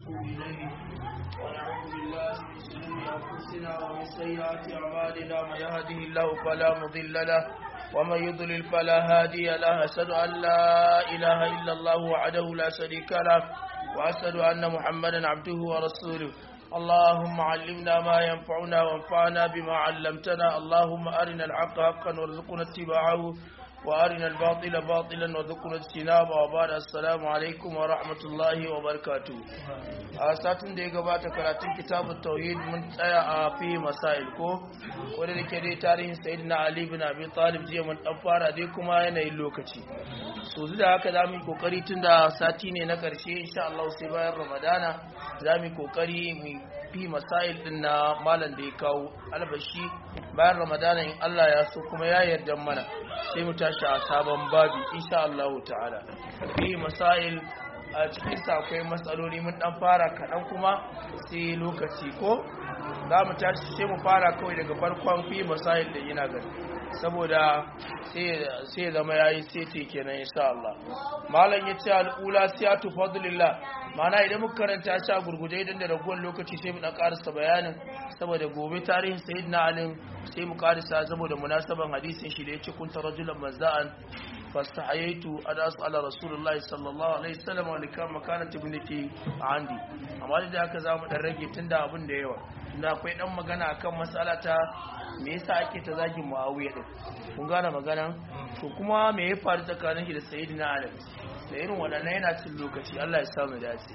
إليه ونعوذ بالله من شرور أنفسنا ومن سيئات أعمالنا من يهده الله فلا مضل له ومن يضلل فلا هادي له أشهد أن لا إله إلا الله وحده لا شريك له وأشهد أن محمدا عبده ورسوله اللهم علمنا ما ينفعنا وانفعنا بما علمتنا اللهم أرنا الحق حقا وارزقنا اتباعه وارنا الباطل باطلا وذكرنا اجتنابه وبعد السلام عليكم ورحمه الله وبركاته a satin da ya gabata karatun kitabun tauhid mun tsaya a fi masail ko wanda da ke dai tarihin sayyidina ali bin abi talib jiya mun dan fara dai kuma yanayin lokaci so da haka za mu yi kokari tun da sati ne na karshe insha Allah sai bayan ramadana za mu yi kokari mu fi masail din na malam da ya kawo albashi bayan ramadana in Allah ya so kuma ya yarda mana sai mu tashi a sabon babi insha Allah ta'ala fi masail a cikin sa akwai matsaloli mun dan fara kaɗan kuma sai lokaci ko za mu tashi sai mu fara kawai daga farkon fi masail da yana gani saboda sai zama yayi sai ce kenan insha Allah malam yace al-ula siyatu fadlillah mana idan muka karanta shi a gurguje idan da ragowar lokaci sai mu dan karasa bayanin saboda gobe tarihin sayyidina ali sai mu karasa saboda munasaban hadisin shi da yace kunta rajulan mazza'an fastahayaitu an as'ala rasulullahi sallallahu alaihi wasallam wa likam makanat ibnati andi amma da haka zamu dan rage tunda abin da yawa da akwai dan magana akan matsala ta me yasa ake ta zagin muawiya din kun gane magana to kuma me ya faru tsakanin shi da sayyidina ali da irin wadannan yana cin lokaci Allah ya samu dace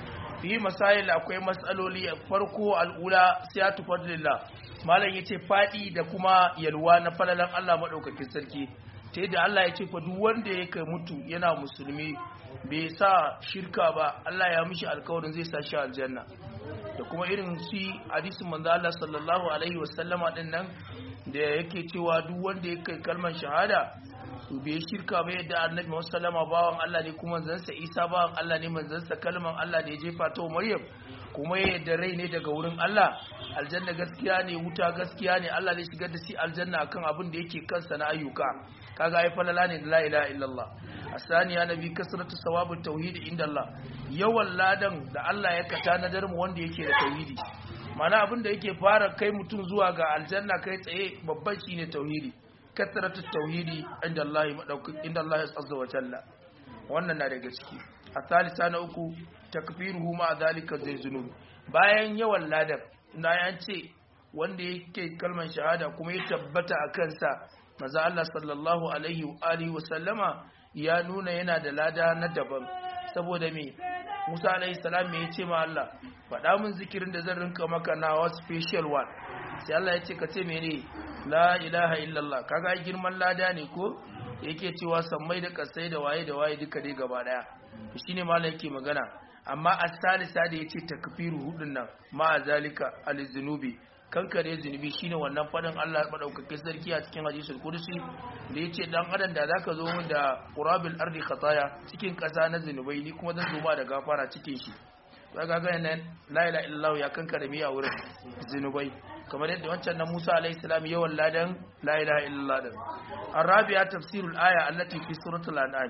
fi masail akwai matsaloli farko al'ula siyatu fadlillah malam yace fadi da kuma yalwa na falalan Allah madaukakin sarki ta yadda Allah ya ce fa duk wanda ya kai mutu yana musulmi bai sa shirka ba Allah ya mishi alkawarin zai sa shi aljanna da kuma irin shi hadisin manzo Allah sallallahu alaihi wasallama din nan da yake cewa duk wanda ya kai kalmar shahada to bai shirka ba yadda annabi wasallama bawan Allah ne kuma manzansa Isa bawan Allah ne manzansa kalmar Allah da ya jefa ta Maryam kuma yadda rai ne daga wurin Allah aljanna gaskiya ne wuta gaskiya ne Allah zai shigar da shi aljanna akan abin da yake kansa na ayyuka kaga ai falala ne la ilaha illallah asaniya nabi kasratu sawabut tauhid inda Allah yawan ladan da Allah ya kata na darmu wanda yake da tauhidi mana abin da yake fara kai mutum zuwa ga aljanna kai tsaye babban shine tauhidi kasratu tauhidi inda Allah madaukakin inda Allah azza wa jalla wannan na daga ciki a salisa na uku takfiruhu ma zalika zai zunubi bayan yawan ladan na yan ce wanda yake kalmar shahada kuma ya tabbata a kansa maza Allah sallallahu alaihi wa alihi wa sallama ya nuna yana da lada na daban saboda me Musa alaihi salam me yace ma Allah faɗa min zikirin da zan rinka maka na wa special one sai Allah ya ce ka ce mene la ilaha illallah kaga girman lada ne ko yake cewa sammai da kasai da waye da waye duka dai gaba daya shine malam yake magana amma as-salisa da yace takfiru hudun nan ma zalika al-zunubi kankare zunubi shine wannan fadin Allah madaukakin sarki a cikin hadisul kursi da yace dan adam da zaka zo min da qurabil ardi khataya cikin kasa na zunubai ni kuma zan zo ma da gafara cikin shi kaga ga nan la ilaha illallah ya kankare mi a wurin zunubai kamar yadda wancan na Musa alaihi salam yawan ladan la ilaha illallah din arabiya tafsirul aya allati fi suratul an'am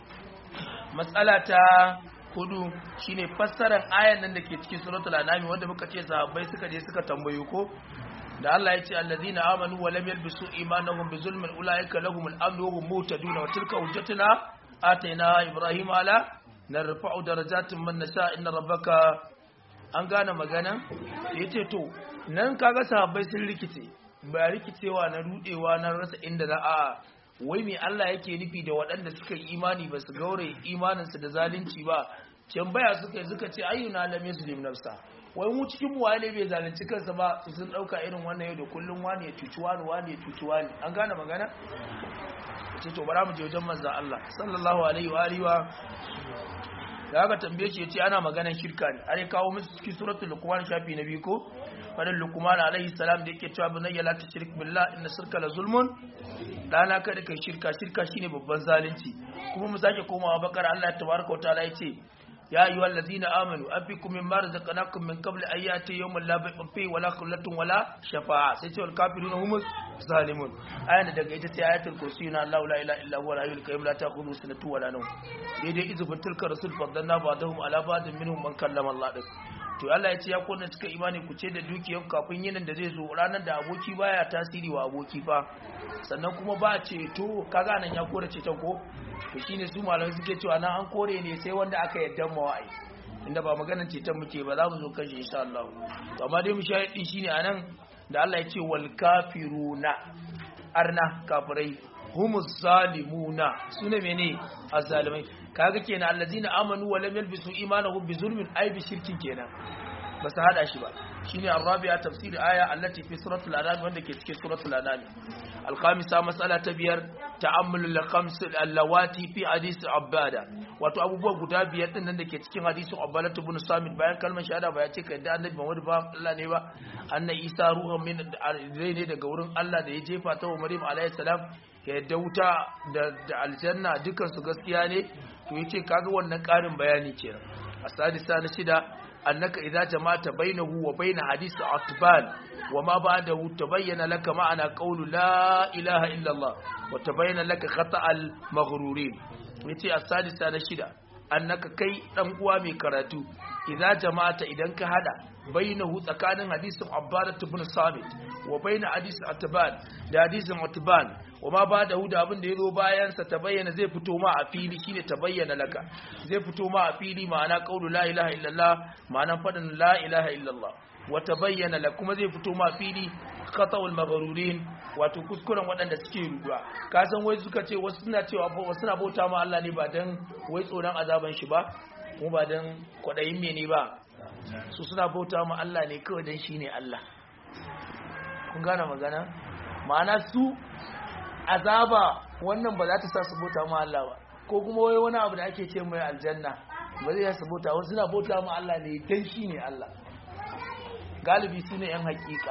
matsala ta hudu shine fassarar ayan nan da ke cikin suratul an'am wanda muka ce sahabbai suka je suka tambayo ko da Allah ya ce allazina amanu wa lam yalbisu imanahum bi zulmin ulaika lahumul amnu wa hum muhtadun wa tilka hujjatuna atayna ibrahima ala narfa'u darajatin man nasha inna rabbaka an gane magana yace to nan kaga sahabbai sun rikice ba rikicewa na rudewa na rasa inda za a wai me Allah yake nufi da waɗanda suka yi imani ba su gaure imaninsu da zalunci ba can baya suka suka ce ayyuna lam yuslim nafsa wai mu cikin mu wani bai zalunci kansa ba su sun dauka irin wannan yau da kullun wani ya cuci wani wani ya cuci wani an gane magana ce to bara mu je wajen manzon Allah sallallahu alaihi wa alihi wa da aka tambaye shi yace ana maganar shirka ne are kawo musu cikin suratul luqman shafi na biyu ko fadin luqman alaihi salam da yake cewa bunayya la tushrik billah inna shirka la zulmun dana kada kai shirka shirka shine babban zalunci kuma mu sake komawa bakar Allah tabaraka wa ta'ala yace ya ayyuhal ladina amanu anfiqu mimma razaqnakum min qabli an yati yawmun la bay'un fihi wala khullatun wala shafa'a sai ce wal kafiruna humus zalimun ayan daga ita sai ayatul kursi na Allah la ilaha illa huwa al-hayyul qayyum la ta'khudhuhu sinatun wala nawm daidai izubin tilka rasul faddalna ba'dahum ala ba'din minhum man kallama Allah din to Allah ya ce ya kona cika imani ku ce da dukiyar kafin yinin da zai zo ranar da aboki baya tasiri wa aboki fa sannan kuma ba ceto kaga nan ya kore ceton ko to shine su malamai suke cewa nan an kore ne sai wanda aka yadda mawai inda ba maganar ceton muke ba za mu zo kashe insha Allah to amma dai mu shahidi shine anan da Allah ya ce wal kafiruna arna kafirai humus zalimuna sune mene azzalimai kaga kenan allazina amanu wa lam yalbisu imanahum bi zulmin ay bi shirkin kenan ba su hada shi ba shine arabiya tafsir aya allati fi suratul anam wanda ke cikin suratul anam alkhamisa mas'ala ta biyar ta'ammulul khams allawati fi hadith abada wato abubuwa guda biyar din nan da ke cikin hadisin abbalat ibn samit bayan kalmar shahada ba ya ce kai da annabi Muhammad ba Allah ne ba anna isa ruhan min rai ne daga wurin Allah da ya jefa ta wa Maryam alayhi salam ya yadda wuta da aljanna dukan su gaskiya ne to yace kaga wannan karin bayani kenan asadisa na shida annaka idza jama'ta bainahu wa bain hadith atbal wa ma ba'dahu tabayyana laka ma'ana qawlu la ilaha illa Allah wa tabayyana laka khata' al maghrurin yace asadisa na shida annaka kai dan uwa mai karatu idza jama'ta idan ka hada bainahu tsakanin hadisin abbadat ibn samit wa bain hadith atbal da hadisin atbal wa ma ba da huda abin da ya zo bayansa ta bayyana zai fito ma a fili shine ta bayyana laka zai fito ma a fili ma'ana qaulu la ilaha illallah ma'ana fadin la ilaha illallah wa ta bayyana la kuma zai fito ma a fili khata'ul maghrurin wato kuskuren waɗanda suke ruduwa ka san wai suka ce wasu suna cewa wasu suna bauta ma Allah ne ba dan wai tsoron azaban shi ba kuma ba dan kwadayin mene ba su suna bauta ma Allah ne kawai dan shine Allah kun gane magana ma'ana su azaba wannan ba za ta sa su bauta ma Allah ba ko kuma wai wani abu da ake ce mai aljanna ba zai su bauta wasu suna bauta ma Allah ne dan shi ne Allah galibi su ne yan hakika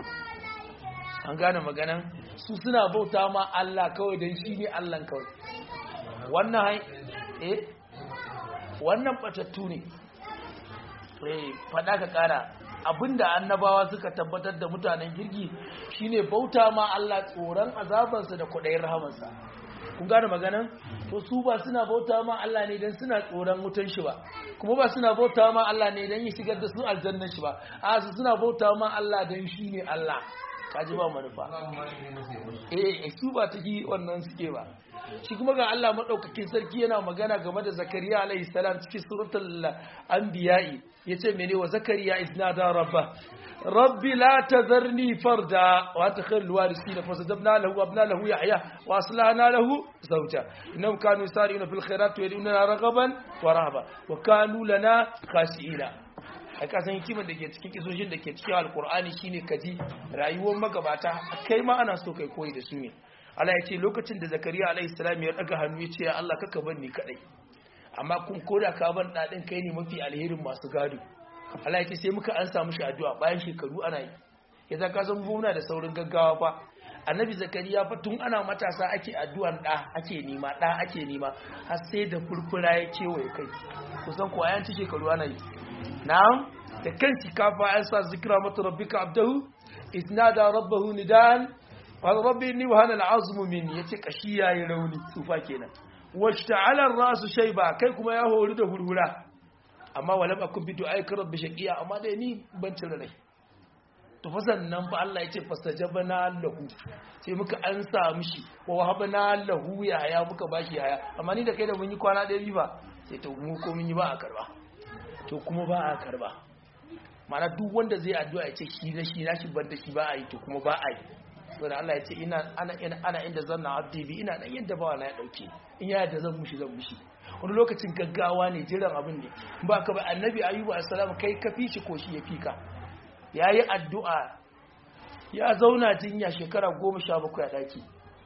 an gane maganan su suna bauta ma Allah kawai dan shi ne Allah kawai wannan eh wannan batattu ne eh fada ka kara abinda annabawa suka tabbatar da mutanen girgi shine bauta ma Allah tsoron azabansa da kudayin rahamansa kun gane maganan to su ba suna bauta ma Allah ne dan suna tsoron wutan shi ba kuma ba suna bauta ma Allah ne dan ya shigar da su aljannan shi ba a su suna bauta ma Allah dan shine Allah kaji ba manufa eh su ba ta yi wannan suke ba shi kuma ga Allah madaukakin sarki yana magana game da Zakariya alaihi salam cikin suratul anbiya'i yace mene wa Zakariya isnada rabba rabbi la tazarni farda wa takhir alwarisina fasajabna lahu abna lahu yahya wa aslahna lahu zawja innahum kanu yusari'una fil khairat wa yad'una raghaban wa rahaba wa kanu lana khashi'ina a kasan hikimar da ke cikin kisoshin da ke cikin alkur'ani shine kaji rayuwar magabata kai ma ana so kai koyi da su ne Allah ya ce lokacin da zakariya alaihi salam ya daga hannu ya ce ya Allah kaka bar ni kadai amma kun koda ka ban dadin kai ne mafi alherin masu gado Allah ya ce sai muka an samu shi addu'a bayan shekaru ana yi yasa ka san muna da saurin gaggawa fa annabi zakariya fa tun ana matasa ake addu'an da ake nema da ake nema har sai da furfura ya kewaye kai kusan ko ayan shekaru ana yi na'am da kanki kafa an sa zikra mata rabbika abdahu isnada rabbahu nidan qala rabbi inni wahana al'azmu minni yace kashi yayi rauni tsufa kenan washta'ala ar-rasu shayba kai kuma ya hori da hurhura amma walam akun bi du'aika rabbi shaqiya amma dai ni ban cire rai to fa sannan fa Allah yace fastajabna lahu sai muka ansa mishi wa wahabna lahu ya haya muka bashi haya amma ni da kai da mun yi kwana ɗaya ba sai to mu ko mun yi ba a karba to kuma ba a karba mana duk wanda zai addu'a ya ce shi na shi na shi bar da shi ba a yi to kuma ba a yi saboda Allah ya ce ina ana ana inda zanna abdi bi ina dan yadda ba na ya dauke in ya yadda zan mushi zan mushi wani lokacin gaggawa ne jiran abin ne ba ka ba annabi ayyubu assalam kai ka fi shi ko shi ya fika yayi addu'a ya zauna jinya shekara goma sha bakwai a daki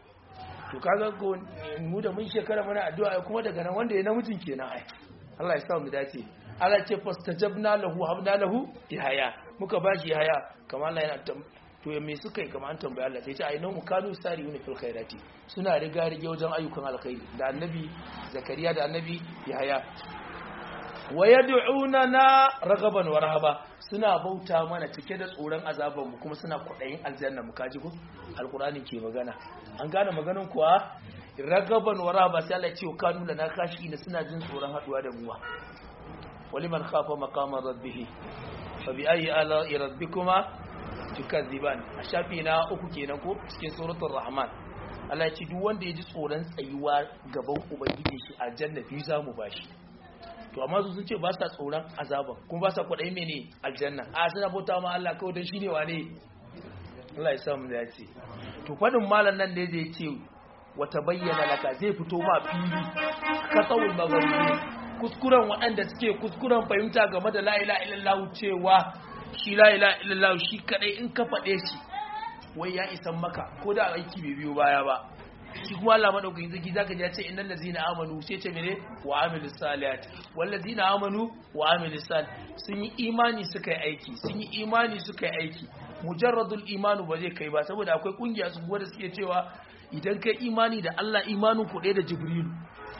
to kaga mu da mun shekara muna addu'a kuma daga nan wanda ya namijin kenan ai Allah ya sa mu dace Allah ce fastajabna lahu habna lahu yahaya muka bashi yahaya kamar Allah yana to me suka yi kamar an tambaya Allah sai ce ai nan kanu sari'una fil khairati suna riga rige wajen ayyukan alkhairi da annabi zakariya da annabi yahaya wa yad'unana ragaban wa rahaba suna bauta mana cike da tsoron azaban mu kuma suna kudayin aljanna mu kaji ko alqur'ani ke magana an gane maganin kuwa ragaban wa rahaba sai Allah ya ce kanu lana kashi suna jin tsoron haduwa da muwa waliman khafa maqama rabbih fa bi ayi ala rabbikuma tukazziban a shafi na uku kenan ko cikin suratul rahman Allah ya ce duk wanda ya ji tsoron tsayuwa gaban ubangiji shi aljanna biyu za mu bashi to amma su sun ce ba sa tsoron azaban kuma ba sa kwaɗayi mene aljanna a suna bauta ma Allah kawai don shi ne wane Allah ya samu da ya ce to faɗin malam nan da zai ce wata bayyana laka zai fito ma fili ka tsawon magana kuskuren waɗanda suke kuskuren fahimta game da la'ila illallah cewa shi la'ila illallah shi kadai in ka faɗe shi wai ya isan maka ko da aiki bai biyo baya ba shi kuma Allah madaukakin zaki zaka ji ya ce innal ladzina amanu sai ce mene wa amilus salihat wal ladzina amanu wa amilus sal sun yi imani suka yi aiki sun yi imani suka yi aiki mujarradul imanu ba zai kai ba saboda akwai kungiya su da suke cewa idan kai imani da Allah imanin ku da jibrilu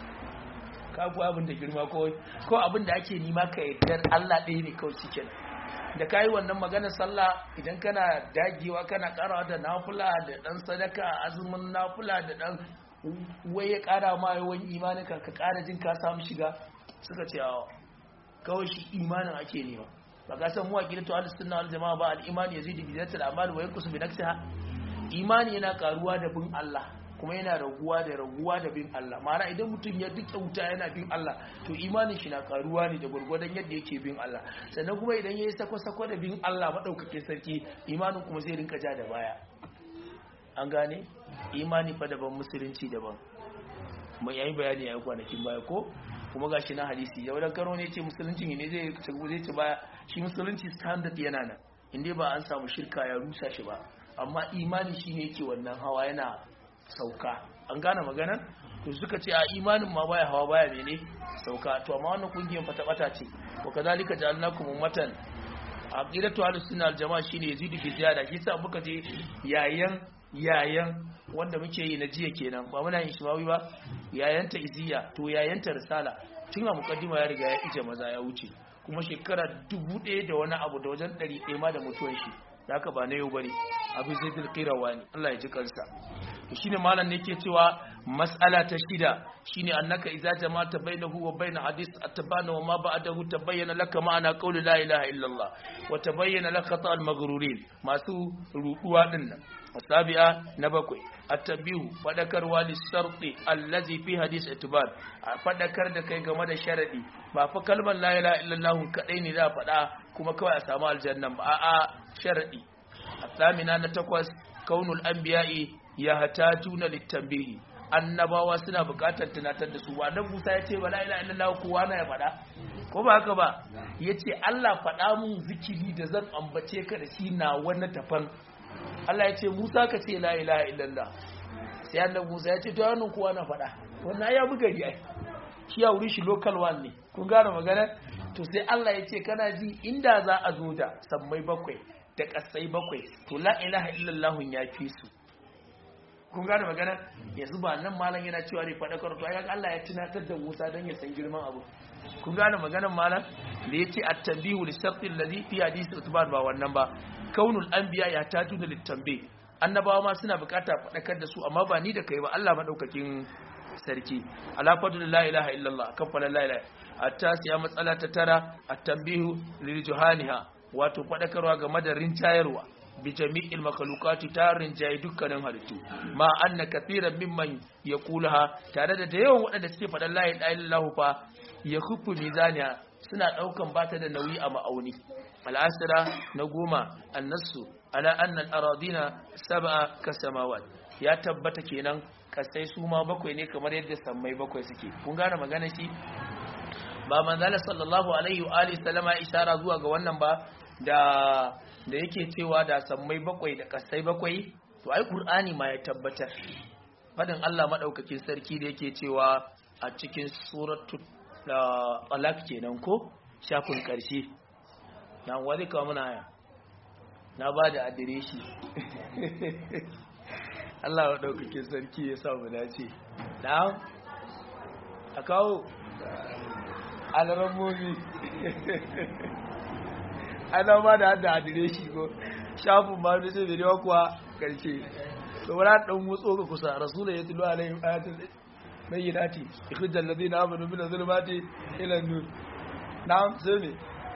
ka ku abin da girma ko ko abin da ake nima ka yardar Allah ɗaya ne kawai cikin da kayi wannan maganar sallah idan kana dagewa kana karawa da nafula da dan sadaka azumin nafula da dan waye kara ma yawan imanin ka ka kara jin ka samu shiga suka ce kawai shi imanin ake nema ba ka san mu aqidatu ahlus sunna wal jamaa ba al iman yazidu bi zatil a'mal wa yanqusu bi nafsiha imani yana karuwa da bin Allah kuma yana raguwa da raguwa da bin Allah ma'ana idan mutum ya duka wuta yana bin Allah to imanin shi na karuwa ne da gwargwadon yadda yake bin Allah sannan kuma idan ya yi sako-sako da bin Allah maɗaukakin sarki imanin kuma zai rinka ja da baya an gane imani fa daban musulunci daban mai yayi bayani a kwanakin baya ko kuma ga shi na hadisi yau da karo ne ce musulunci ne zai zai ci baya shi musulunci standard yana nan inda ba an samu shirka ya rusa shi ba amma imani shine yake wannan hawa yana sauka an gane magana to suka ce a imanin ma baya hawa baya mene sauka to amma wannan kungiyar fata bata ce wa kazalika ja'alnakum ummatan aqidatu ahlus sunna wal jamaa shine yazidu bi ziyada shi sa muka je yayan yayan wanda muke yi na jiya kenan ba muna yin shimawi ba yayan ta iziya to yayan ta risala tun a mukaddima ya riga ya ije maza ya wuce kuma shekara dubu ɗaya da wani abu da wajen ɗari ɗaya ma da mutuwan shi da haka ba na yau bane abu zai dilkirawa ne Allah ya ji kansa to shine malam ne yake cewa mas'ala ta shida shine annaka idza jama'ta bainahu wa bain hadith atbana wa ma ba'dahu tabayyana laka ma'ana qawli la ilaha illa Allah wa tabayyana laka khata al-maghrurin masu ruduwa din nan asabi'a na bakwai at-tabihu fadakarwa lis-sharti allazi fi hadith itbar fadakar da kai game da sharadi ba fa kalmar la ilaha illa Allah kadai ne da fada kuma kawai a samu aljanna ba a'a sharadi asamina na takwas kaunul anbiya'i ya hatajuna litambihi annabawa suna bukatar tunatar da su wa dan Musa ya ce wala ilaha illallah kowa na ya faɗa ko ba haka ba yace Allah faɗa mun zikiri da zan ambace ka da shi na wani tafan Allah ya ce Musa ka ce la ilaha illallah sai annabi Musa ya ce to wannan kowa na faɗa wannan ya buga ri ai shi ya wuri shi local one ne kun gane magana to sai Allah ya ce kana ji inda za a zo da sammai bakwai da kasai bakwai to la ilaha illallah ya fi su kun gane magana yanzu ba nan malam yana cewa ne faɗakar to ayyaka Allah ya tunatar da Musa don ya san girman abu kun gane maganar malam da ya ce at-tanbihu li sharti alladhi fi hadith utban ba wannan ba kaunul anbiya ya tatu da litambe annabawa ma suna bukata faɗakar da su amma ba ni da kai ba Allah madaukakin sarki ala fadlu la ilaha illallah kan fala la ilaha at-tasiya matsala ta tara at-tanbihu lil juhaniha wato faɗakarwa game da rincayarwa bi jami'il makalukati ta rinjaye dukkanin halittu ma anna kathiran mimman yaqulaha tare da da yawan waɗanda suke faɗan la ilaha illallah fa ya kufu mizaniya suna ɗaukan bata da nauyi a ma'auni al'asira na goma annasu ala annal aradina sab'a kasamawat ya tabbata kenan kasai su ma bakwai ne kamar yadda sammai bakwai suke kun gane magana shi ba manzala sallallahu alaihi wa alihi sallama ishara zuwa ga wannan ba da da yake cewa da sammai bakwai da kasai bakwai to ai qur'ani ma ya tabbatar fadin Allah madaukakin sarki da yake cewa a cikin suratul talak kenan ko shafin karshe na wani kawo muna haya na ba da adireshi Allah wa ɗaukakin sarki ya sa mu dace na a kawo alramomi ana ma da hada adire shi ko shafin ma da sai da kuwa karshe to wala dan motso ka kusa rasulullah ya tilu alaihim ayatul bayyinati ikhrijal ladina amanu min zulumati ila nur na'am sai ne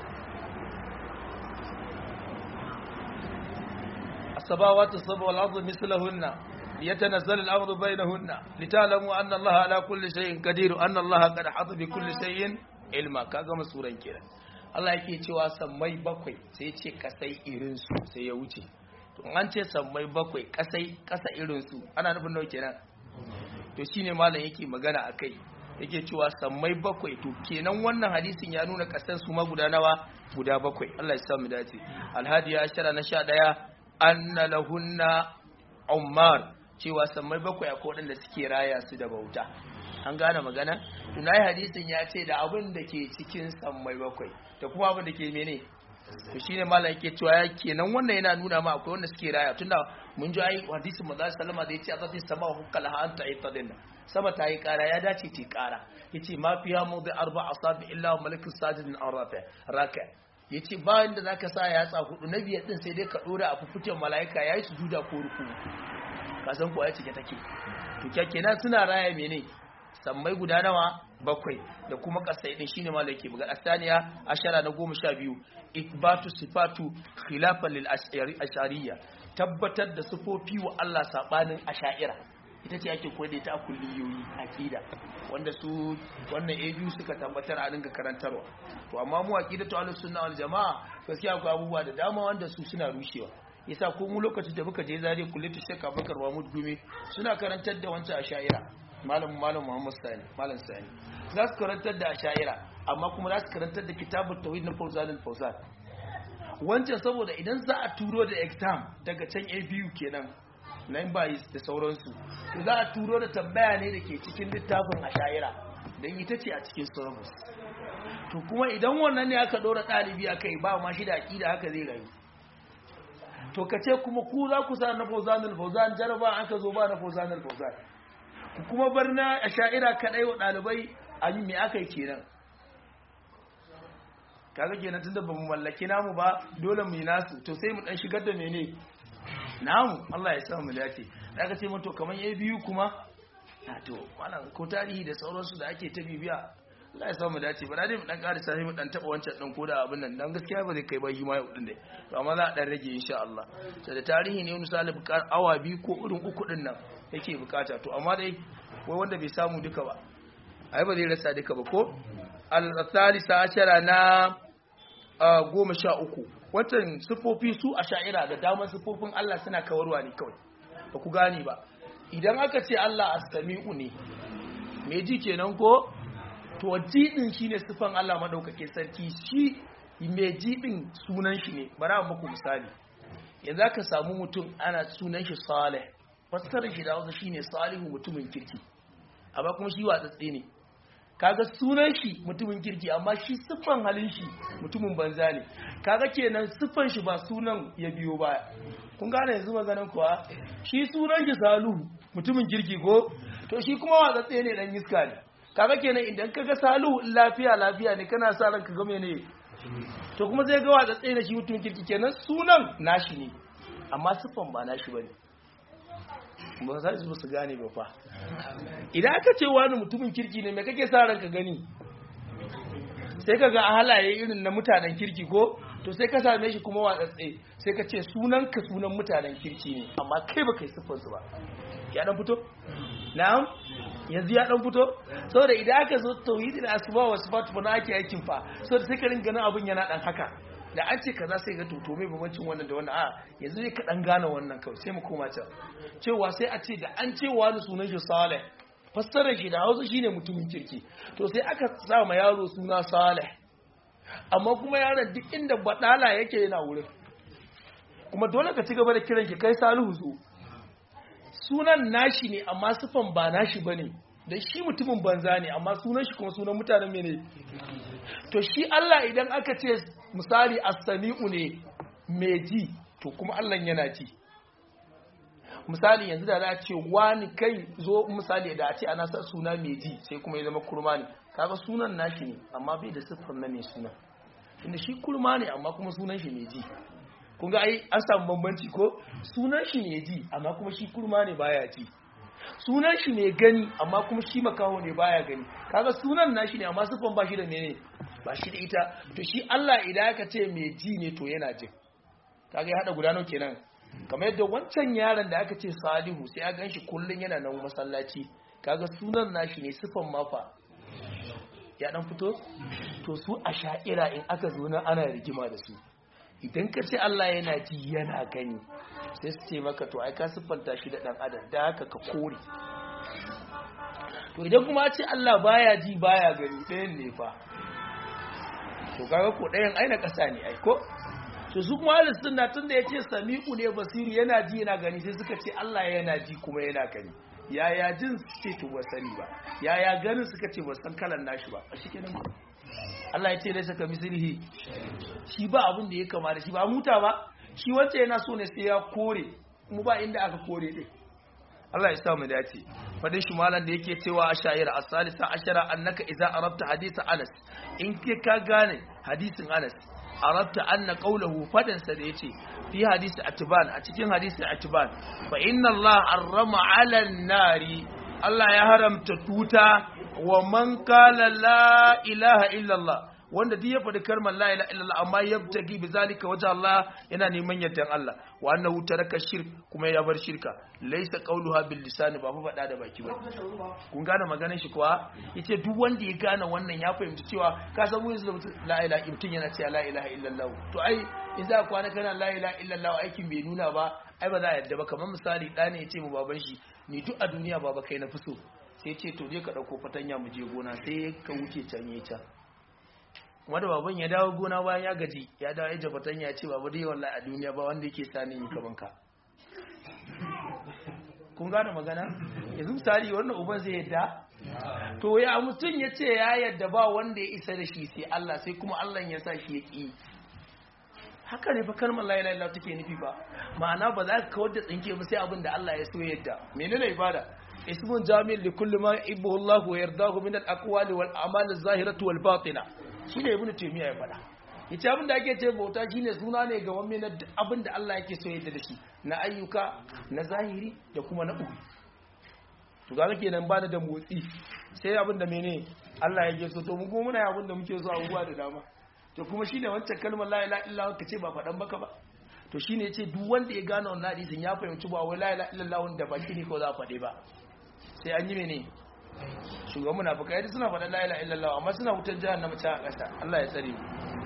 السماوات السبع والأرض مثلهن يتنزل الأمر بينهن لتعلموا أن الله على كل شيء قدير أن الله قد حط بكل شيء علما كما سورة كده Allah yake cewa sammai bakwai sai ce kasai irinsu sai ya wuce to an ce sammai bakwai kasai kasa irinsu ana nufin nawa kenan to shine malam yake magana akai yake cewa sammai bakwai to kenan wannan hadisin ya nuna kasan su ma guda nawa guda bakwai Allah ya sa mu dace alhadi ya shara na 11 anna lahunna ummar cewa sammai bakwai akwai waɗanda suke raya su da bauta an gane magana tunai hadisin ya ce da abin da ke cikin sammai bakwai da kuma abin da ke mene to shine malam yake cewa ya kenan wannan yana nuna ma akwai wanda suke raya tunda mun ji ai hadisin manzo sallama da yace azati sama hukala ha anta itadin sama ta yi kara ya dace ta kara yace ma fiya mawdi arba asabi illa malikus sajidin arafa raka ya ce ba inda za ka sa yatsa hudu na biyar din sai dai ka dora a fufuken mala'ika ya yi su juda ko ruku kasan kuwa ya cike take to kyakkenan suna raya mene sammai guda nawa bakwai da kuma kasai din shine malaki buga asaniya ashara na goma sha biyu ikbatu sifatu khilafan lil ashariya tabbatar da sifofi wa Allah sabanin asha'ira ita ce ake koyar da ita a kulliyoyi aqida wanda su wannan ABU suka tabbatar a dinga karantarwa to amma mu aqidatu ahlus sunna wal jamaa gaskiya akwai abubuwa da dama wanda su suna rushewa yasa ko mu lokacin da muka je zare kullatu shekka bakar wa mudgumi suna karantar da wancan asha'ira malam malam Muhammad Sani malam Sani za su karantar da asha'ira amma kuma za su karantar da kitabut tauhid na Fawzan al-Fawzan wancan saboda idan za a turo da exam daga can ABU kenan nan bayis da sauransu to za a turo da tambaya ne da ke cikin littafin asha'ira don ita ce a cikin syllabus to kuma idan wannan ne aka ɗora ɗalibi a kai ba ma shi da aƙida haka zai rayu to ka ce kuma ku za ku sa na fauzanul fauzan jaraba aka zo ba na fauzanul fauzan ku kuma bar na asha'ira kaɗai wa ɗalibai a yi me aka yi kenan kaga kenan tunda ba mu mallaki namu ba dole mu yi nasu to sai mu ɗan shigar da mene namu Allah ya sa mu dace daga ce to kaman yayi biyu kuma na to wannan ko tarihi da sauransu da ake ta bibiya Allah ya sa mu dace ba dai mu dan ƙara sai mu dan taba wancan dan koda abin nan dan gaskiya ba zai kai ba shi ma yau din dai to amma za a dan rage insha Allah sai da tarihi ne wani salib awa biyu ko irin uku din nan yake bukata to amma dai wai wanda bai samu duka ba ai ba zai rasa duka ba ko al-thalisa ashara na goma sha uku watan siffofi su a sha'ira da damar siffofin Allah suna kawarwa ne kawai ba ku gane ba idan aka ce Allah as-sami'u ne me ji kenan ko to jidin shine siffan Allah madaukake sarki shi me jidin sunan shi ne bara muku misali yanzu aka samu mutum ana sunan shi Salih fassarar shi da wasu shine Salihu mutumin kirki amma kuma shi watsatse ne kaga sunan shi mutumin kirki amma shi siffan halin shi mutumin banza ne kaga kenan siffan shi ba sunan ya biyo baya kun gane yanzu maganan kuwa shi sunan shi saluhu mutumin kirki ko to shi kuma watsatse ne dan iska ne kaga kenan idan kaga saluhu lafiya lafiya ne kana sa ranka ga mene to kuma zai ga watsatse ne shi mutumin kirki kenan sunan nashi ne amma siffan ba nashi bane ba za su su gane ba fa idan aka ce wani mutumin kirki ne mai kake sa ranka gani sai ka ga a halaye irin na mutanen kirki ko to sai ka same shi kuma watsatse sai ka ce sunan ka sunan mutanen kirki ne amma kai ba kai siffar su ba ya dan fito na'am yanzu ya dan fito saboda idan aka zo tauhidin asma wa sifat fa na ake aikin fa saboda sai ka ringa ganin abun yana dan haka da an ce kaza sai ga to mai bambancin wannan da wannan a yanzu ne ka dan gane wannan kawai sai mu koma can cewa sai a ce da an ce wani sunan shi Saleh fassarar shi da Hausa shine mutumin kirki to sai aka sa ma yaro suna Saleh amma kuma yaron duk inda badala yake yana wurin kuma dole ka ci gaba da kiran shi kai Salihu zo sunan nashi ne amma sifan ba nashi bane da shi mutumin banza ne amma sunan shi kuma sunan mutanen mene to shi Allah idan aka ce misali as-sami'u ne mai ji to kuma Allah yana ji misali yanzu da za a ce wani kai zo misali da a ce ana sa suna mai ji sai kuma ya zama kurma ne kaga sunan nashi ne amma bai da siffar na mai suna inda shi kurma ne amma kuma sunan shi ne ji kun ga ai an samu bambanci ko sunan shi ne ji amma kuma shi kurma ne baya ji sunan shi ne gani amma kuma shi makaho ne baya gani kaga sunan nashi ne amma siffan ba shi da mene ba shi da ita to shi Allah idan aka ce mai ji ne to yana jin kaga ya hada guda nawa kenan kamar yadda wancan yaron da aka ce Salihu sai ya ganshi kullun yana nan masallaci kaga sunan nashi ne siffan mafa ya dan fito to su a sha'ira in aka zo nan ana rigima da su idan ka ce Allah yana ji yana gani sai su ce maka to ai ka siffanta shi da dan adam da haka ka kore to idan kuma ce Allah baya ji baya gani ɗayan ne fa to kaga ko ɗayan aina ƙasa ne ai ko to su kuma ahlus sunna tunda yace sami'u ne basiru yana ji yana gani sai suka ce Allah yana ji kuma yana gani yaya jin suke to ba sani ba yaya ganin suka ce ba san kalan nashi ba a shikenan Allah ya ce dai saka mislihi shi ba abin da ya kama da shi ba muta ba shi wacce yana so ne sai ya kore mu ba inda aka kore din Allah ya sa mu dace fadin shi malam da yake cewa a shayira as-salisa ashara annaka idza arabta hadith Anas in ke ka gane hadisin Anas arabta anna qawluhu fadan sa da yace fi hadisi atban a cikin hadisi atban fa inna Allah harrama 'ala an-nari Allah ya haramta tuta wa man qala la ilaha illa Allah wanda duk ya faɗi kalmar la ilaha illallah amma yabtagi bi zalika wajha Allah yana neman yardan Allah wa annahu taraka shirk kuma ya bar shirka laysa qawluha bil lisan ba fa faɗa da baki ba kun gane maganar shi kuwa yace duk wanda ya gane wannan ya fahimci cewa ka san mu yanzu la ilaha mutum yana cewa la ilaha illallah to ai in za kwana kana la ilaha illallah aikin bai nuna ba ai ba za a yarda ba kamar misali ɗa ne ya ce mu baban shi ni duk a duniya baba kai na fi so sai ce to je ka ɗauko fatanya mu je gona sai ka wuce can ya can wanda baban ya dawo gona bayan ya gaji ya dawo ya jabatan ya ce babu dai wallahi a duniya ba wanda yake sani yi kaman ka kun gane magana yanzu misali wannan uban zai yadda to ya mutum ya ce ya yadda ba wanda ya isa da shi sai Allah sai kuma Allah ya sa shi ya ƙi haka ne fa kalmar la ilaha illallah take nufi ba ma'ana ba za ka kawar da tsinke ba sai abin da Allah ya so yadda menene ibada ismun jami'in li kulli ma yuhibbu Allah wa yardahu min al-aqwali wal a'mal az-zahirati wal batina shine ibnu taymiya ya faɗa yace abin da ake ce bauta shine suna ne ga wani na abin da Allah yake so yadda da shi na ayyuka na zahiri da kuma na ubi to ga kenan ba da motsi sai abin da mene Allah yake so to mu kuma muna abin da muke so abubuwa da dama to kuma shine wancan kalmar la ilaha illallah ka ce ba faɗan baka ba to shine yace duk wanda ya gane wannan hadisin ya fahimci ba wai la ilaha illallah da baki ne ko za a faɗe ba sai an yi mene shugaban munafikai yadda suna faɗa la ilaha illallah amma suna wutar jahannama ta ƙasa Allah ya tsare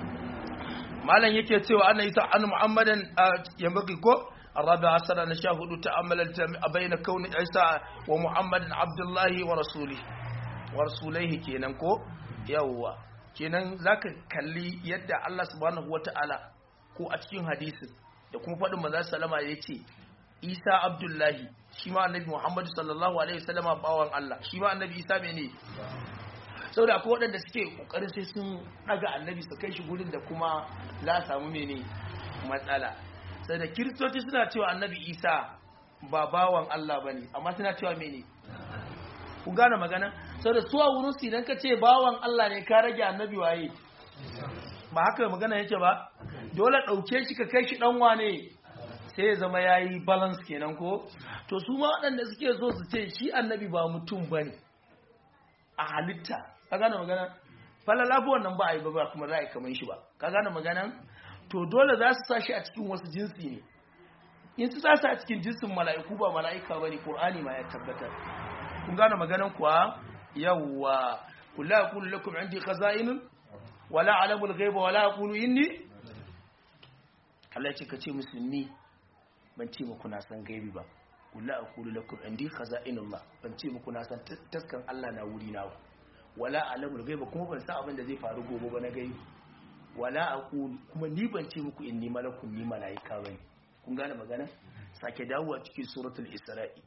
malam yake cewa anna isa an muhammadan yambaki ko الرابع عشر نشاهد تأمل بين كون عيسى ومحمد عبد الله ورسوله ورسوله kenan ko yawwa kenan zaka kalli yadda Allah subhanahu wataala ko a cikin hadisin da kuma faɗin manzon sallama yace Isa Abdullahi shi ma annabi Muhammad sallallahu alaihi wasallama bawan Allah shi ma annabi Isa mene saboda akwai waɗanda suke kokarin sai sun daga annabi su kai shi gurin da kuma za samu mene matsala sai da kiristoci suna cewa annabi Isa ba bawan Allah bane amma suna cewa mene ku gane magana saboda su a wurin su idan ka ce bawan Allah ne ka rage annabi waye ba haka magana yake ba dole ɗauke shi ka kai shi ɗan wane sai ya zama ya yi balance kenan ko to su ma waɗanda suke so su ce shi annabi ba mutum ba ne a halitta ka gane magana falalafi wannan ba a yi ba kuma za a yi kamar shi ba ka gane magana to dole za su sa shi a cikin wasu jinsi ne in su sa a cikin jinsin mala'iku ba mala'ika ba ne ƙur'ani ma ya tabbatar kun gane maganan kuwa yawwa kula ya kulu lakum indi khaza'inun wala alamul ghaiba wala aqulu inni Allah ya ce ka ce musulmi ban ce muku na san gaibi ba kula a kulu lakum indi khaza'inullah ban ce muku na san taskan Allah na wuri na wala alamul gaiba kuma ban san abin da zai faru gobe ba na gaibi wala aqulu kuma ni ban ce muku inni malakun ni malaika bane kun gane magana sake dawo a cikin suratul isra'i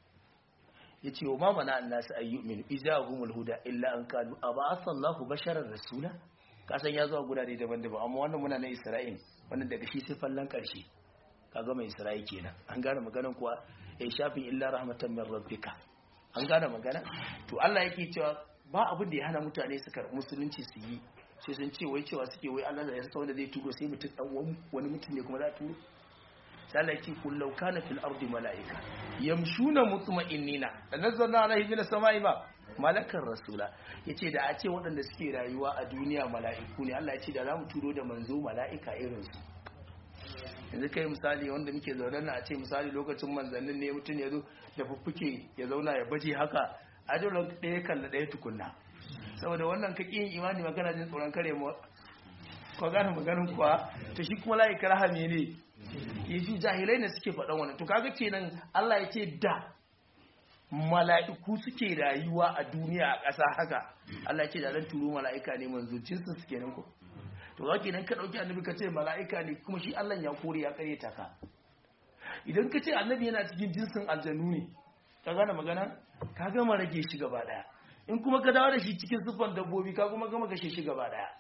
yace wa ma mana annasu ayyumin idza humul huda illa an qalu aba'atha Allahu basharar rasula kasan ya zo a gurare daban-daban amma wannan muna na isra'il wannan daga shi sai fallan karshe kaga mai isra'i kenan an gane maganan kuwa ya shafin illa rahmatan min rabbika an gane magana to Allah yake cewa ba abin da ya hana mutane su karɓi musulunci su yi sai sun ce wai cewa suke wai Allah ya saka wanda zai turo sai mutum dan wani mutum ne kuma za turo sai Allah ya ce kullau kana fil ardi malaika yamshuna mutma'innina da nazzalna alaihi min samai ba malakar rasula yace da a ce waɗanda suke rayuwa a duniya mala'iku ne Allah ya ce da za mu turo da manzo mala'ika irin su yanzu kai misali wanda muke zaune na a ce misali lokacin manzannin ne mutum ya zo da fuffuke ya zauna ya baje haka a dole ɗaya kalla ɗaya tukunna saboda wannan ka ƙin imani magana jin tsoron kare mu ko gane maganin kuwa to shi kuma layi karaha ne yafi jahilai ne suke faɗan wannan to kaga kenan Allah ya ce da mala'iku suke rayuwa a duniya a ƙasa haka Allah ya ce da zan turo mala'ika ne manzo jinsin su kenan ko to za kenan ka ɗauki annabi ka ce mala'ika ne kuma shi Allah ya kore ya kare ta ka idan ka ce annabi yana cikin jinsin aljanu ne ka gane magana ka gama rage shi gaba daya in kuma ka dawo da shi cikin siffan dabbobi ka kuma gama kashe shi gaba daya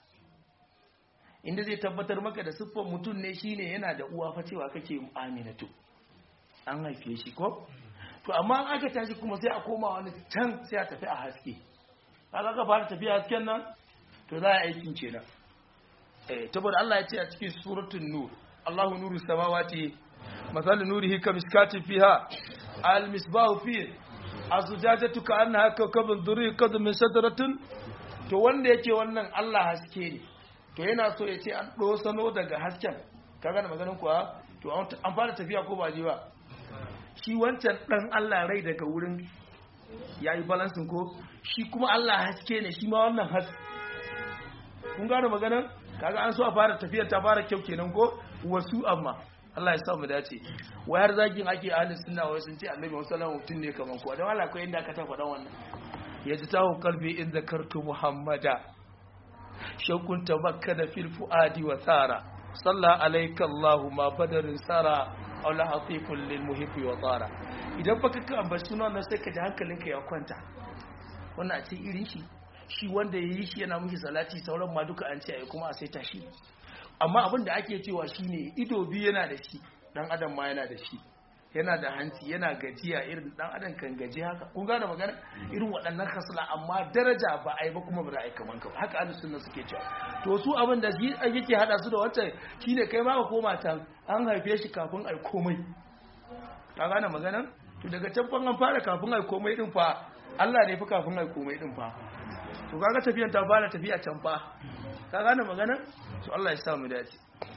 inda zai tabbatar maka da siffan mutum ne shine yana da uwa fa cewa kake aminatu an haife shi ko to amma an aka tashi kuma sai a koma wani can sai a tafi a haske kaga ka fara tafiya hasken nan to za a aikin kenan eh saboda Allah ya ce a cikin suratul nur Allahu nuru samawati مثل نوره كمسكات فيها المصباح فيه الزجاجة كأنها كوكب دري قد من شجرة to wanda yake wannan Allah haske ne to yana so ya ce an sano daga hasken ka gane maganin kuwa to an fara tafiya ko ba ji ba shi wancan dan Allah rai daga wurin yayi balansin ko shi kuma Allah haske ne shi ma wannan haske kun gane maganin kaga an so a fara tafiyar ta fara kyau kenan ko wasu amma Allah ya sa mu dace wai har zagin ake ahli sunna wai sun ce annabi sallallahu mutum ne kaman kowa don Allah akwai inda ka ta faɗa wannan yaji tahu qalbi in zakartu muhammada shakun tabakkada fil fuadi wa sara salla alayka allah ma badarin sara aw la hatifun lil muhibbi wa tara idan baka ka ambaci sunan nan sai ka ji hankalinka ya kwanta wannan a ce irin shi shi wanda yayi shi yana miki salati sauran ma duka an ce ai kuma a sai tashi amma abin da ake cewa shine ido biyu yana da shi dan adam ma yana da shi yana da hanci yana gajiya irin dan adam kan gaji haka kun gane magana irin waɗannan kasala amma daraja ba a yi ba kuma ba za a yi kaman ka haka ahlus sunna suke cewa to su abin da yake hada su da wancan shine kai ma ka koma can an haife shi kafin ai komai ka gane magana to daga can an fara kafin ai komai din fa Allah ne fa kafin ai komai din fa to kaga tafiyan ta fara tafiya can fa ka gane magana to Allah ya sa mu dace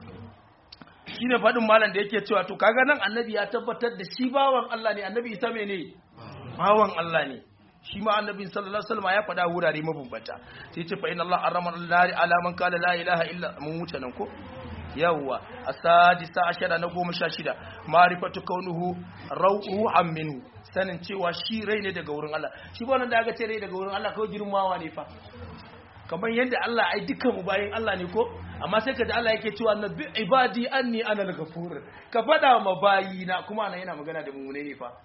shine fadin malam da yake cewa to kaga nan annabi ya tabbatar da shi bawan Allah ne annabi isa mene bawan Allah ne shi ma annabi sallallahu alaihi wasallam ya faɗa wurare mabambanta sai ce fa inna Allah arama nari ala man qala la ilaha illa mun wuce nan ko yawwa asadisa ashara na goma sha shida ma'rifatu kaunuhu ruhan minhu sanin cewa shi rai ne daga wurin Allah shi ba nan da aka ce rai daga wurin Allah kawai girmawa ne fa kamar yadda Allah ai dukkan mu bayin Allah ne ko amma sai ka ji Allah yake cewa na bi ibadi anni ana al-ghafur ka fada ma bayina kuma ana yana magana da mu ne fa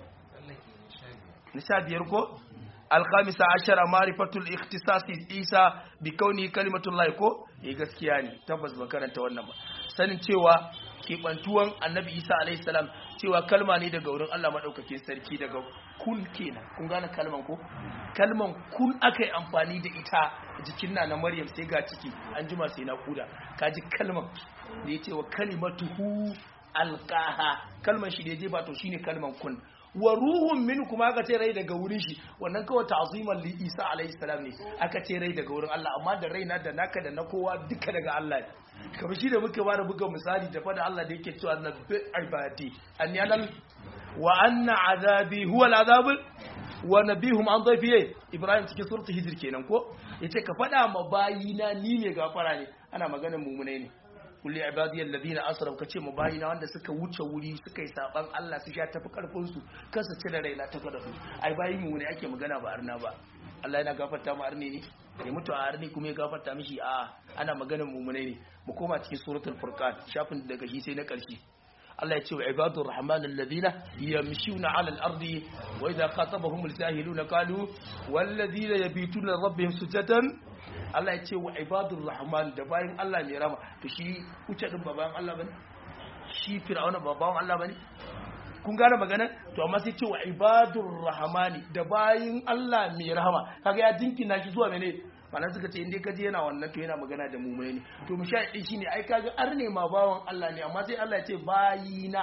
nisa biyar ko alkhamisa ashara marifatul ikhtisasi isa bi kauni kalimatullahi ko eh gaskiya ne tabbas ban karanta wannan ba sanin cewa kebantuwan annabi isa alaihi salam cewa kalma ne daga wurin Allah madaukakin sarki daga kun kenan kun gane kalman ko kalman kun aka yi amfani da ita jikin na na maryam sai ga ciki an jima sai na kuda kaji kalman da ya ce wa kalimatuhu alqaha kalman shi da je ba to shine kalman kun wa ruhun min kuma aka ce rai daga wurin shi wannan kawai ta'ziman li Isa alaihi salam ne aka ce rai daga wurin Allah amma da raina da naka da na kowa duka daga Allah ne kamar shi da muka bada buga misali da fada Allah da yake cewa na bi ibadi an yanal wa anna azabi huwa al'azab wa nabihum an dhayfiye Ibrahim cikin suratul hijr kenan ko yace ka fada ma bayina ni ne gafara ne ana maganar mumunai ne kulli ibadiyal ladina asrafu kace mu bayina wanda suka wuce wuri suka yi saban Allah su sha tafi karfin su kansa cire raina ta kada su ai bayi mu ne ake magana ba arna ba Allah yana gafarta mu arne ne ya mutu a arne kuma ya gafarta mishi a ana maganar mumunai ne mu koma cikin suratul furqan shafin daga shi sai na karshe Allah ya ce wa ibadur rahman alladhina yamshuna ala al-ardi wa idha khatabahum al-jahiluna qalu wal ladina yabituna rabbihim sujadan Allah ya ce wa ibadur rahman da bayan Allah mai rama to shi wuce din ba bayan Allah bane shi fir'auna ba bayan Allah bane kun gane magana to amma sai ce wa ibadur rahmani da bayin Allah mai rahama kaga ya dinkina shi zuwa mene mana suka ce inda kaje yana wannan to yana magana da mumai ne to mu sha shine ai kaga arne ma bawan Allah ne amma sai Allah ya ce bayina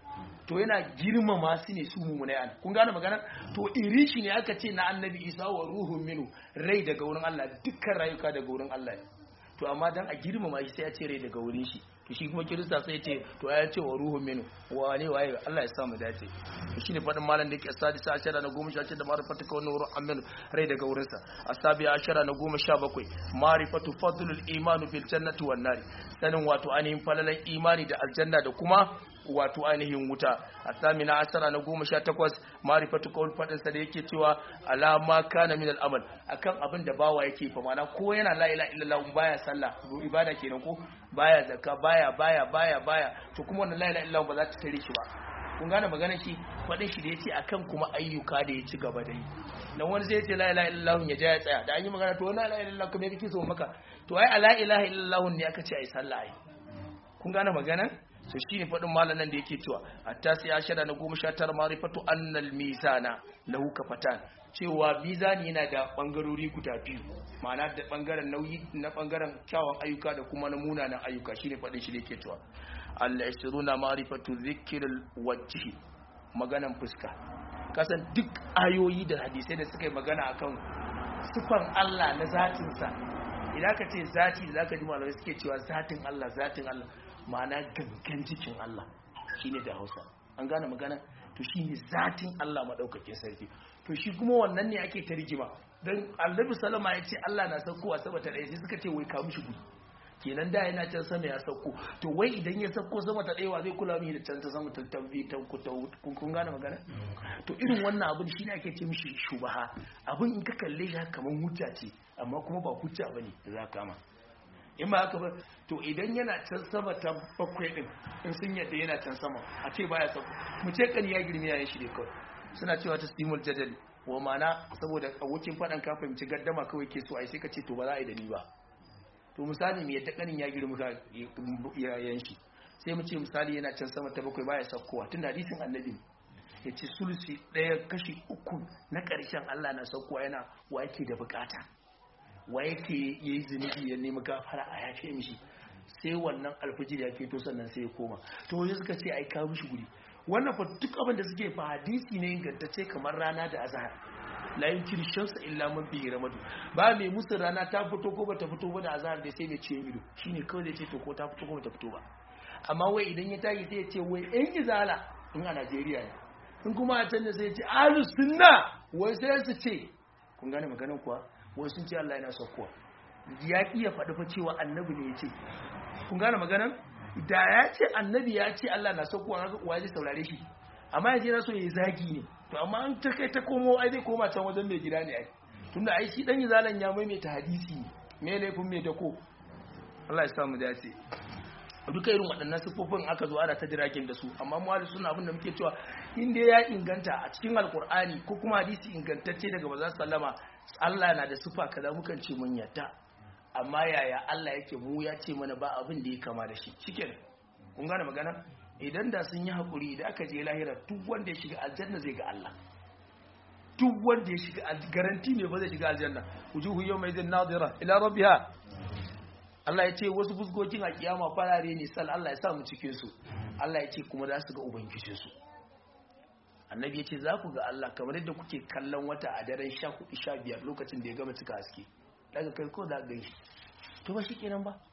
to yana girmama su ne su mummunai an kun gane magana to iri shi ne aka ce na annabi isa wa ruhun minu rai daga wurin Allah dukkan rayuka daga wurin Allah to amma dan a girmama shi sai ya ce rai daga wurin shi to shi kuma kirista sai ce to ya ce wa ruhun minu wane waye Allah ya sa mu dace to shine fadin malam da yake sadisa ashara na goma sha da marifatu kawai ruhun aminu rai daga wurin sa asabi ashara na goma sha bakwai marifatu fadlul imanu fil jannati wan nari sanin wato ainihin falalan imani da aljanna da kuma wato ainihin wuta a samina asara na goma sha takwas marifatu kawul faɗinsa da yake cewa alama kana min al'amal akan abin da bawa yake fa mana ko yana la ila illallah baya sallah ko ibada kenan ko baya zakka baya baya baya baya to kuma wannan la ila illallah ba za ta tare shi ba kun gane maganar shi faɗin shi da yace akan kuma ayyuka da ya ci gaba da yi dan wani zai ce la ilaha illallah ya ja ya tsaya da an yi magana to la ilaha illallah kuma yake so maka to ai la ilaha illallah ne aka ce ai sallah ai kun gane maganar so shi ne faɗin malanan da yake cewa hatta sai ya shada na goma sha tara marifatu annal mizana lahu kafatan cewa mizani yana da bangarori guda biyu ma'ana da bangaren nauyi na bangaren kyawun ayyuka da kuma na munanan ayyuka shine faɗin shi da yake cewa Allah yasiruna marifatu dhikril wajhi maganan fuska kasan duk ayoyi da hadisai da suka yi magana akan sifan Allah na zatinsa idan ka ce zati da zaka ji malamai suke cewa zatin Allah zatin Allah ma'ana gangan jikin Allah shine da Hausa an gane magana to shine zatin Allah madaukakin sarki to shi kuma wannan ne ake tarjima dan Annabi sallama ya ce Allah na saukowa sama ta ɗaya sai suka ce wai ka mishi gudu kenan da yana can sama ya sauko to wai idan ya sauko sama ta ɗaya wa zai kula mishi da can ta sama ta tambi ta kun gane magana to irin wannan abin shine ake ce mishi shubaha abin in ka kalle shi kamar hujja ce amma kuma ba hujja bane da za ka ma in ba haka ba to idan yana can sama ta bakwai din in sun yadda yana can sama a ce baya sauko mu ce kan ya girme yayin shi ne kawai suna cewa ta stimul jadali wa mana saboda abokin faɗan ka fahimci gaddama kawai ke so ai sai ka ce to ba za a yi da ni ba to misali me yadda kanin ya girma ka yayin shi sai mu ce misali yana can sama ta bakwai baya saukowa tun hadisin annabi ya ce sulusi ɗaya kashi uku na ƙarshen Allah na saukowa yana wa yake da bukata wa yake yayi zunubi ya nemi gafara a yafe mishi sai wannan alfijir ya fito sannan sai ya koma to wani suka ce ai kawo mishi guri wannan fa duk abin da suke fa hadisi ne ingantacce kamar rana da azhar la yumkin shamsa illa man bihi ramadu ba mai musu rana ta fito ko bata fito ba da azhar da sai mai ciye ido shine kawai zai ce to ko ta fito ko bata fito ba amma wai idan ya tashi sai ya ce wai ɗan izala in a Najeriya ne in kuma a can da sai ya ce ahlus sunna wai sai su ce kun gane maganar kuwa wai sun ce Allah yana saukowa ya iya faɗi fa cewa annabi ne ya ce kun gane maganar da ya ce annabi ya ce Allah na saukowa ga uwa zai saurare shi amma ya je na so ya zagi ne to amma an ta kai ta komo ai zai koma can wajen mai gida ne ai tunda ai shi dan zalan ya maimaita hadisi ne me laifin mai dako Allah ya sa mu dace duka irin waɗannan siffofin aka zo ana ta jiragen da su amma mu suna abin da muke cewa inda ya inganta a cikin alkur'ani ko kuma hadisi ingantacce daga maza sallama Allah na da siffa kaza mukan ce mun yadda amma yaya Allah yake mu ya ce mana ba abin da ya kama da shi shikenan kun gane magana idan da sun yi hakuri idan aka je lahira duk wanda ya shiga aljanna zai ga Allah duk wanda ya shiga garanti ne ba zai shiga aljanna wujuhu yawma idhin nadira ila rabbiha Allah ya ce wasu fuskokin a kiyama farare ne sal Allah ya sa mu cikin su Allah ya ce kuma za su ga ubangijin su annabi ya ce za ku ga Allah kamar yadda kuke kallon wata a daren 14 15 lokacin da ya gama cika haske daga kai ko da gan shi to ba shi kenan ba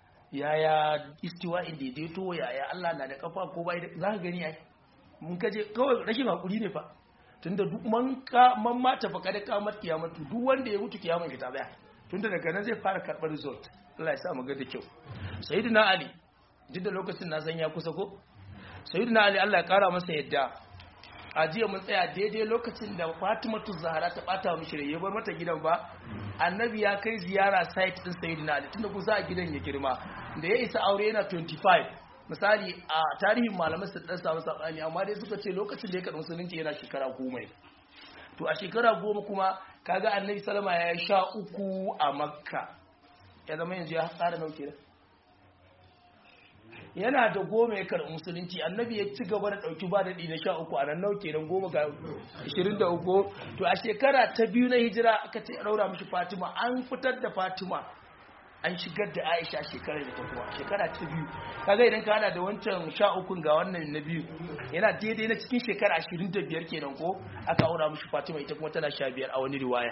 yaya istiwa in daidaito yaya Allah na da kafa ko bai za ka gani ai mun kaje kawai rashin hakuri ne fa tunda duk man ka man mata fa kada kamar kiyamatu duk wanda ya mutu kiyaman ki ta baya tunda daga nan zai fara karbar result Allah ya sa mu ga da kyau sayyidina ali duk da lokacin na san ya kusa ko sayyidina ali Allah ya kara masa yadda a jiya mun tsaya daidai lokacin da Fatimatu Zahra ta bata mishi rai ya bar mata gidan ba annabi ya kai ziyara site din sayyidina ali tunda kusa a gidan ya girma da ya isa aure yana 25 misali a tarihin malamai su dan samu sabani amma dai suka ce lokacin da ya karɓi musulunci yana shekara goma ne to a shekara goma kuma kaga annabi salama ya sha uku a makka ya zama yanzu ya tsara nauke da yana da goma ya karɓi musulunci annabi ya ci gaba da ɗauki ba daɗi na sha uku a nan nau kenan goma ga ashirin da uku to a shekara ta biyu na hijira aka ce ɗaura mishi fatima an fitar da fatima an shigar da aisha shekarar da ta kuma shekara ta biyu kaga idan ka hada da wancan sha ukun ga wannan na biyu yana daidai na cikin shekara ashirin da biyar kenan ko aka aura mishi fatima ita kuma tana sha biyar a wani riwaya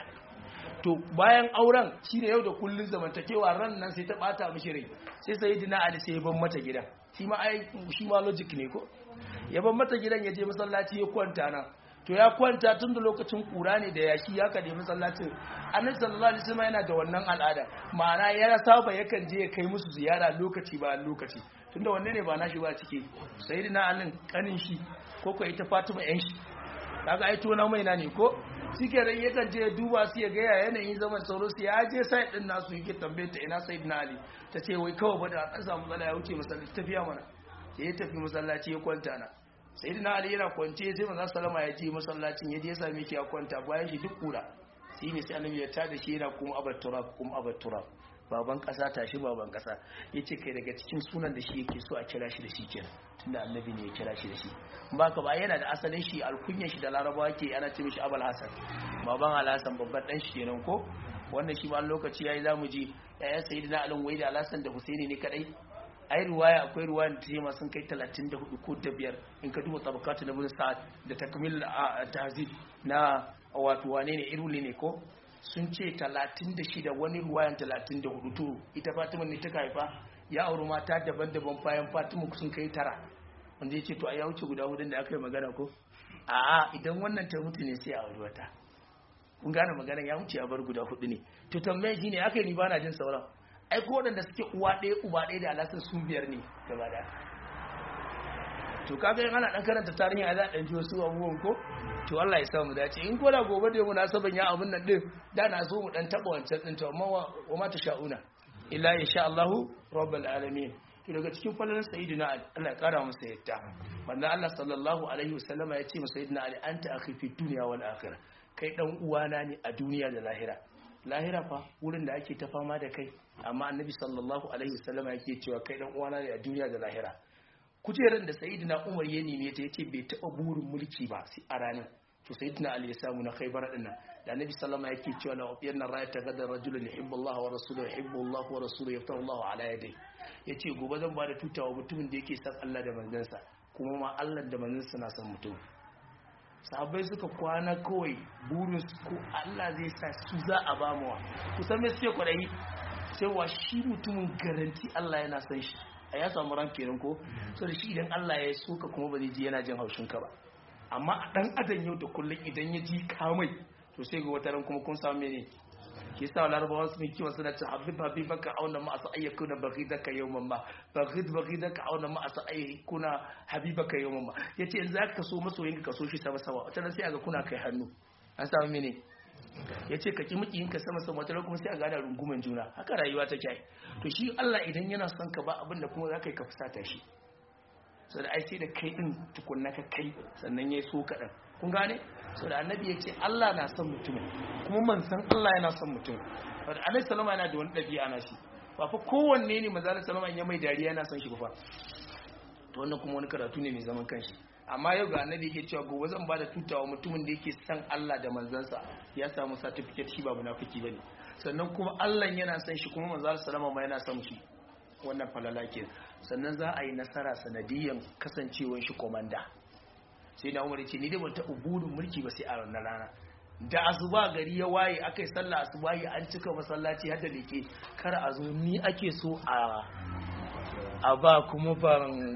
to bayan auren shi ne yau da kullun zamantakewa ran nan sai ta bata mishi rai sai sai dina ali sai ya ban mata gidan shi ma ai shi ma logic ne ko ya ban mata gidan ya je masallaci ya kwanta nan to ya kwanta tun da lokacin kura ne da yashi ya kade masallacin annabi sallallahu alaihi wasallam yana da wannan al'ada ma'ana ya saba yakan je ya kai musu ziyara lokaci ba lokaci tunda wanne ne ba nashi ba cike sayyidina alin kanin shi ko ko ita fatima yan shi kaga ai tona mai na ne ko shike ran yakan je duba su ya ga ya yanayin zaman sauro su ya je sai din nasu yake tambaye ta ina sayyidina ali ta ce wai kawai ba da an samu matsala ya wuce masallaci tafiya mana ya tafi masallaci ya kwanta na sayyidina ali yana kwance sai manzo sallama ya je masallacin ya je ya same shi ya kwanta bayan shi duk kura shi ne sai annabi ya tada shi yana kuma abat turab kuma abat turab baban kasa tashi baban kasa yace kai daga cikin sunan da shi yake so a kira shi da shi kenan tunda annabi ne ya kira shi da shi ba ka ba yana da asalin shi alkunyar shi da larabawa ke ana ce mishi abul hasan baban alhasan babban dan shi kenan ko wannan shi ma lokaci yayi zamu ji yayan sayyidina alin wai da alhasan da husaini ne kadai ai ruwaya akwai ruwaya da tema sun kai 34 ko da biyar in ka duba tabakatu na bin sa'ad da takmil tahzib na wato wane ne iruli ne ko sun ce 36 wani ruwayan 34 to ita Fatima ne ta haifa ya auri mata daban-daban bayan Fatima sun kai tara wanda ya ce to a ya wuce guda hudun da aka yi magana ko a'a idan wannan ta mutu ne sai a auri wata kun gane magana ya wuce a bar guda hudu ne to tambaye shine aka yi ni bana jin sauran ai ko waɗanda suke uwa ɗaya uba ɗaya da alasan su biyar ne gaba da to kaga yin ana ɗan karanta tarihi a za a ji wasu abubuwan ko to Allah ya samu dace in ko da gobe da mu na saban ya abun nan din da na so mu dan taba wancan din to amma wa ma sha'una illa insha Allahu rabbul alamin to daga cikin falalan sayyidina Ali Allah ya kara masa yadda manzo Allah sallallahu alaihi wasallama ya ce masa sayyidina Ali anta akhi fi dunya wal akhirah kai dan uwana ne a duniya da lahira lahira fa wurin da ake ta fama da kai amma annabi sallallahu alaihi wasallama yake cewa kai dan uwana ne a duniya da lahira kujeran da sayyidina umar ya neme ta yace bai taba burin mulki ba sai a ranar to sayyidina ali ya samu na khaybar din nan da annabi sallama yake cewa la ubiyanna ra'ayta gadar rajulun yuhibbu Allah wa rasuluhu yuhibbu Allah wa rasuluhu yaftahu Allah ala yadayhi yace gobe zan ba da tutawa mutumin da yake san Allah da manzansa kuma ma Allah da manzansa na san mutum sahabbai suka kwana kawai burin su ko Allah zai sa su za a ba mawa kusan me suke kwadayi cewa shi mutumin garanti Allah yana san shi a ya samu ran kenan ko so da shi idan Allah ya so ka kuma ba zai ji yana jin haushin ka ba amma a dan adam yau da kullum idan ya ji kamai to sai ga wata ran kuma kun samu mene ke sa larabawa su mai kiwa suna ce habib habib baka auna ma asa ayyakuna baghidaka yawman ma baghid baghidaka auna ma asa ayyakuna habibaka yawman ma yace in zaka so masoyin ka so shi sama sama wata ran sai aga kuna kai hannu an samu mene ya ce ka ki ka sama sama wata kuma sai a gada runguman juna haka rayuwa ta kyai to shi Allah idan yana son ka ba abinda kuma za ka yi ka fusata shi so da ai sai da kai din tukunna ka kai sannan ya so kaɗan kun gane so da annabi ya ce Allah na son mutum kuma man san Allah yana son mutum so da annabi salama yana da wani ɗabi'a na shi ba fa kowanne ne maza salama ya mai dariya yana son shi ba fa to wannan kuma wani karatu ne mai zaman kanshi amma yau ga annabi yake cewa gobe zan bada tutawa mutumin da yake san Allah da manzansa ya samu certificate shi ba munafiki bane sannan kuma Allah yana san shi kuma manzo sallama ma yana san shi wannan falala ke sannan za a yi nasara sanadiyan kasancewar shi komanda sai na umar ce ni dai ban taɓa burin mulki ba sai a ranar rana da asuba gari ya waye aka yi sallah asuba yi an cika masallaci har da leke kar a zo ni ake so a a ba kuma ban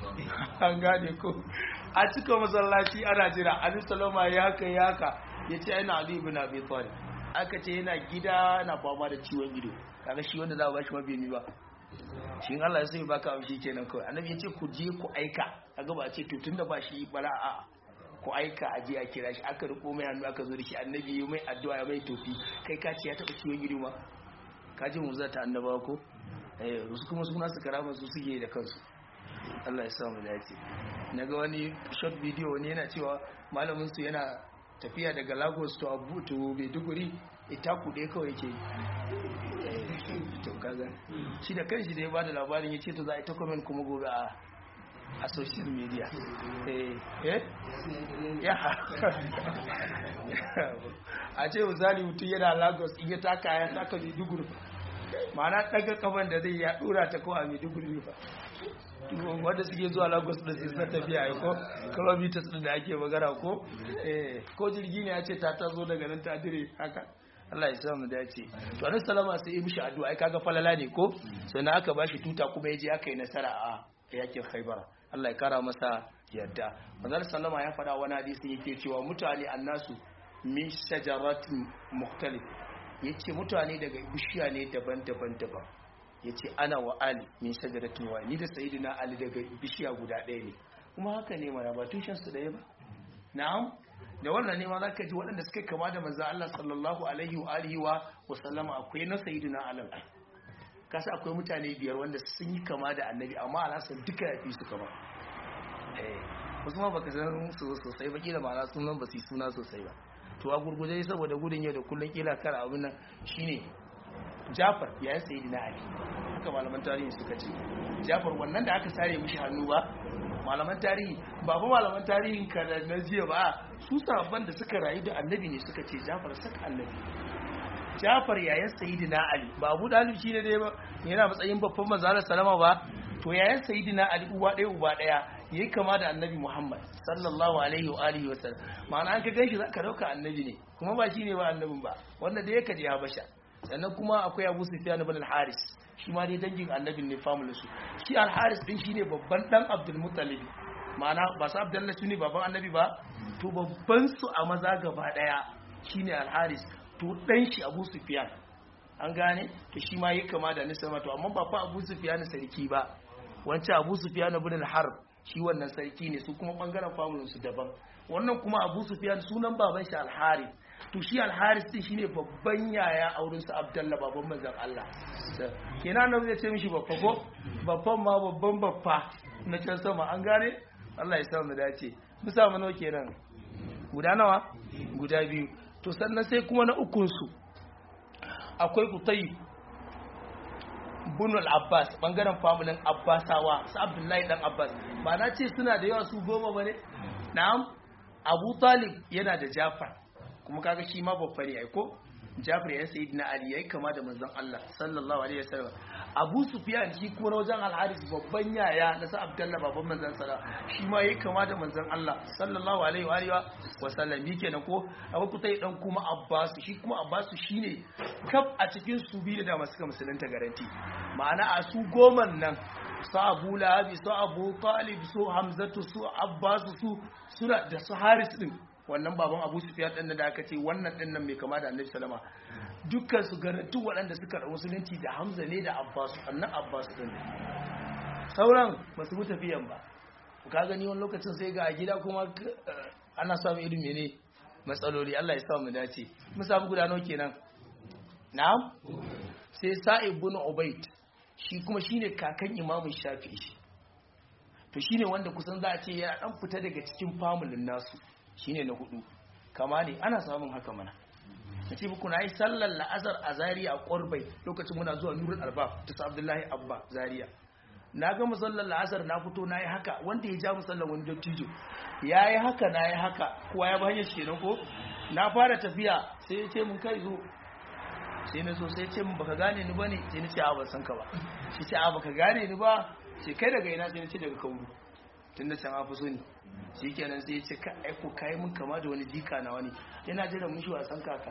an gane ko a cika masallaci ana jira ali salama ya haka ya haka ya ce yana ali ibn abi talib aka ce yana gida na fama da ciwon ido kaga shi wanda za a bashi mabini ba shi in Allah ya sai baka abu shi kenan kawai annabi ya ce ku je ku aika kaga ba a ce to tunda ba shi bala a ku aika a je a kira shi aka riko mai hannu aka zo da shi annabi ya mai addu'a ya mai tofi kai ka ce ya taba ciwon ido ma ka ji mu zata annabawa ko eh wasu kuma suna su karama su suke da kansu Allah ya sa mu dace naga wani short video wani yana cewa malamin su yana tafiya daga Lagos to Abu to Maiduguri ita kuɗe kawai yake to kaga shi da kanshi da ya bada labarin ya ce to za a yi ta comment kuma gobe a a social media eh eh ya a ce misali mutum yana lagos in ya taka ya taka maiduguri ma'ana daga kafan da zai ya dora ta ko a maiduguri ba wanda suke zuwa lagos da su na tafiya ai ko kilometers din da ake magana ko eh ko jirgi ne ya ce ta tazo daga nan ta dire haka Allah ya samu dace to annabi sallama sai ya mishi addu'a ai kaga falala ne ko sannan aka bashi tuta kuma yaje aka yi nasara a yakin Khaibar Allah ya kara masa yadda manzon sallama ya faɗa wani hadisi yake cewa mutane annasu min shajaratin mukhtalif yace mutane daga bishiya ne daban-daban daban yace ana wa ali min shajaratin wa ni da sayyidina ali daga bishiya guda ɗaya ne kuma haka ne mana ba tushen su ɗaya ba na'am da wannan ne ma zaka ji waɗanda suka kama da manzo Allah sallallahu alaihi wa alihi wa sallama akwai na sayyidina ali kasa akwai mutane biyar wanda sun yi kama da annabi amma alasan duka ya fi su kama wasu ma baka san su sosai ba kila ma'ana sunan ba su suna sosai ba to a gurguje saboda gudun yau da kullun kila kar abin nan shine Jafar ya yi sayi na Ali haka malaman tarihi suka ce Jafar wannan da aka sare mishi hannu ba malaman tarihi ba fa malaman tarihin ka da na jiya ba su sabban da suka rayu da annabi ne suka ce Jafar saka annabi Jafar yayan Sayyidina Ali ba Abu Dalib shine dai ba yana matsayin babban manzo Allah salama ba to yayan Sayyidina Ali uwa ɗaya uba ɗaya yayi kama da Annabi Muhammad sallallahu alaihi wa alihi wa sallam ma'ana an ka ganshi zaka dauka annabi ne kuma ba shine ba annabin ba wanda da yake je Habasha sannan kuma akwai Abu Sufyan ibn al-Haris shi ma dai dangin annabin ne family su shi al-Haris din shine babban dan Abdul Muttalib ma'ana ba su Abdullahi shine baban annabi ba to babban su a maza gaba daya shine al-Haris to dan shi abu sufiyan an gane to shi ma yi kama da nisa to amma ba fa abu sufiyan sarki ba wancan abu sufiyan ibn al-harb shi wannan sarki ne su kuma bangaren famulin su daban wannan kuma abu sufiyan sunan baban shi al-harith to shi al-harith din shine babban yaya auren su abdullah baban manzon Allah kenan nan zai ce mishi babba ko babban ma babban babba na can sama an gane Allah ya sa mu dace mu samu nawa kenan guda nawa guda biyu to sannan sai kuma na ukunsu akwai kutai bunul abbas bangaren famulin abbasawa su abdullahi dan abbas ba na ce suna da yawa su goma ba ne na'am abu talib yana da jafar kuma kaga shi ma babba ne aiko jafar ya sayi na ali yayi kama da manzon Allah sallallahu alaihi wasallam Abu Sufyan shi kuma na wajen Al-Haris babban yaya na sa Abdullah babban manzon sallah shi ma yayi kama da manzon Allah sallallahu alaihi wa alihi wa sallam kenan ko abu kutai dan kuma Abbas shi kuma Abbas shine kaf a cikin su biyu da masu ka musulunta garanti ma'ana a su goman nan su Abu Lahab su Abu Talib su Hamzatu su Abbas su suna da su Haris din wannan baban abu sufiyar ɗin da aka ce wannan ɗin nan mai kama da annabi salama dukkan su garantu waɗanda suka da musulunci da hamza ne da abbas annan abbas ɗin sauran ba su mutu tafiyan ba ka gani wani lokacin sai ga a gida kuma ana samun irin mene matsaloli allah ya sa mu dace mu samu guda nawa kenan na'am sai sa'ib bin ubayd shi kuma shine kakan imamu shafi'i to shine wanda kusan za a ce ya dan fita daga cikin famulin nasu shine na hudu kama ne ana samun haka mana na ce muku na yi sallar la'azar a zariya a ƙorbai lokacin muna zuwa nurul arbab ta sa abdullahi abba zariya na ga musallar la'azar na fito na yi haka wanda ya ja musallar wani dattijo ya yi haka na yi haka kowa ya hanyar shi ko na fara tafiya sai ya ce mun kai zo sai na so sai ce mun baka gane ni ba ne sai na ce a ban san ka ba shi ce a baka gane ni ba sai kai daga ina sai na ce daga kauru tun da can a fi so ne shi kenan sai ya ce ka aiko kayi mun kama da wani jika na wani yana jiran mushi wasan kaka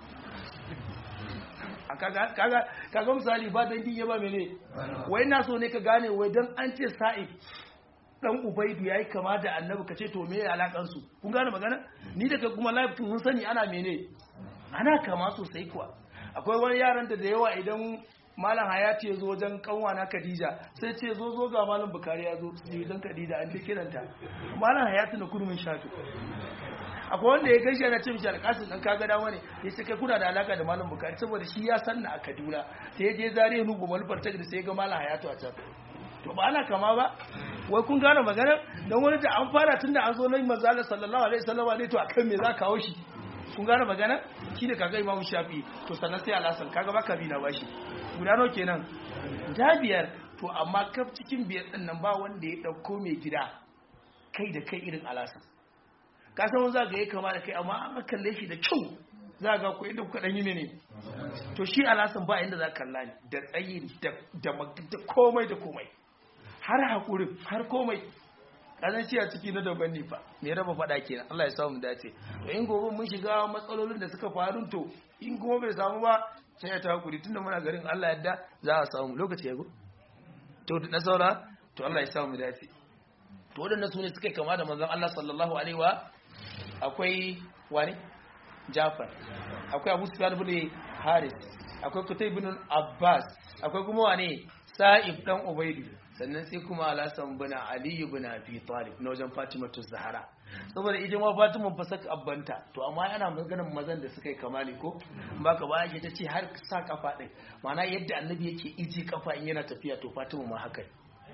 kaga misali ba dangin ya ba mene wai na so ne ka gane wai don an ce sa'id dan ubaidu yayi kama da annabi kace to me alakan su kun gane magana ni daga kuma live mun sani ana mene ana kama sosai kuwa akwai wani yaran da da yawa idan malam hayati ya zo wajen kanwa na khadija sai ce zo zo ga malam bukari ya zo wajen khadija an je kiranta malam hayati na kurmin shafi akwai wanda ya gaishe na ce mishi alƙasin ɗan kaga dama ne ya ce kai kuna da alaka da malam bukari saboda shi ya sanna a kaduna sai ya je zare nugu malufar ta da sai ya ga malam hayatu a can to ba ana kama ba wai kun gane magana don wani da an fara tun da an zo nan manzo Allah sallallahu alaihi wasallam ne to akan me za ka kawo shi kun gane magana shi ne kaga imamu shafi to sannan sai alhasan kaga baka bi na bashi guda nawa kenan guda biyar to amma kaf cikin biyar din nan ba wanda ya dauko mai gida kai da kai irin alasan ka san za ga ya kama da kai amma an kalle shi da kyau za ga ku inda kuka dan yi ne to shi alasan ba inda za ka kalla ne da tsayi da da komai da komai har hakurin har komai kazan a ciki na daban ne fa me raba fada kenan Allah ya samu dace to in gobe mun shiga matsalolin da suka faru to in kuma bai samu ba sai ya ta hakuri tunda muna garin Allah yadda za a samu lokaci ya go to na saura to Allah ya samu dace to wadannan sune suka kama da manzon Allah sallallahu alaihi wa akwai wani Jafar akwai Abu Sufyan ibn Haris akwai Qutay ibn Abbas akwai kuma wane Sa'ib dan Ubaidu sannan sai kuma Al-Hasan ibn Ali ibn Abi Talib na wajen Fatima Zahra saboda ita ma Fatima fa saka abbanta to amma yana maganar mazan da suka yi kamali ko baka ba yake tace har sa kafa din ma'ana yadda annabi yake iji kafa in yana tafiya to Fatima ma haka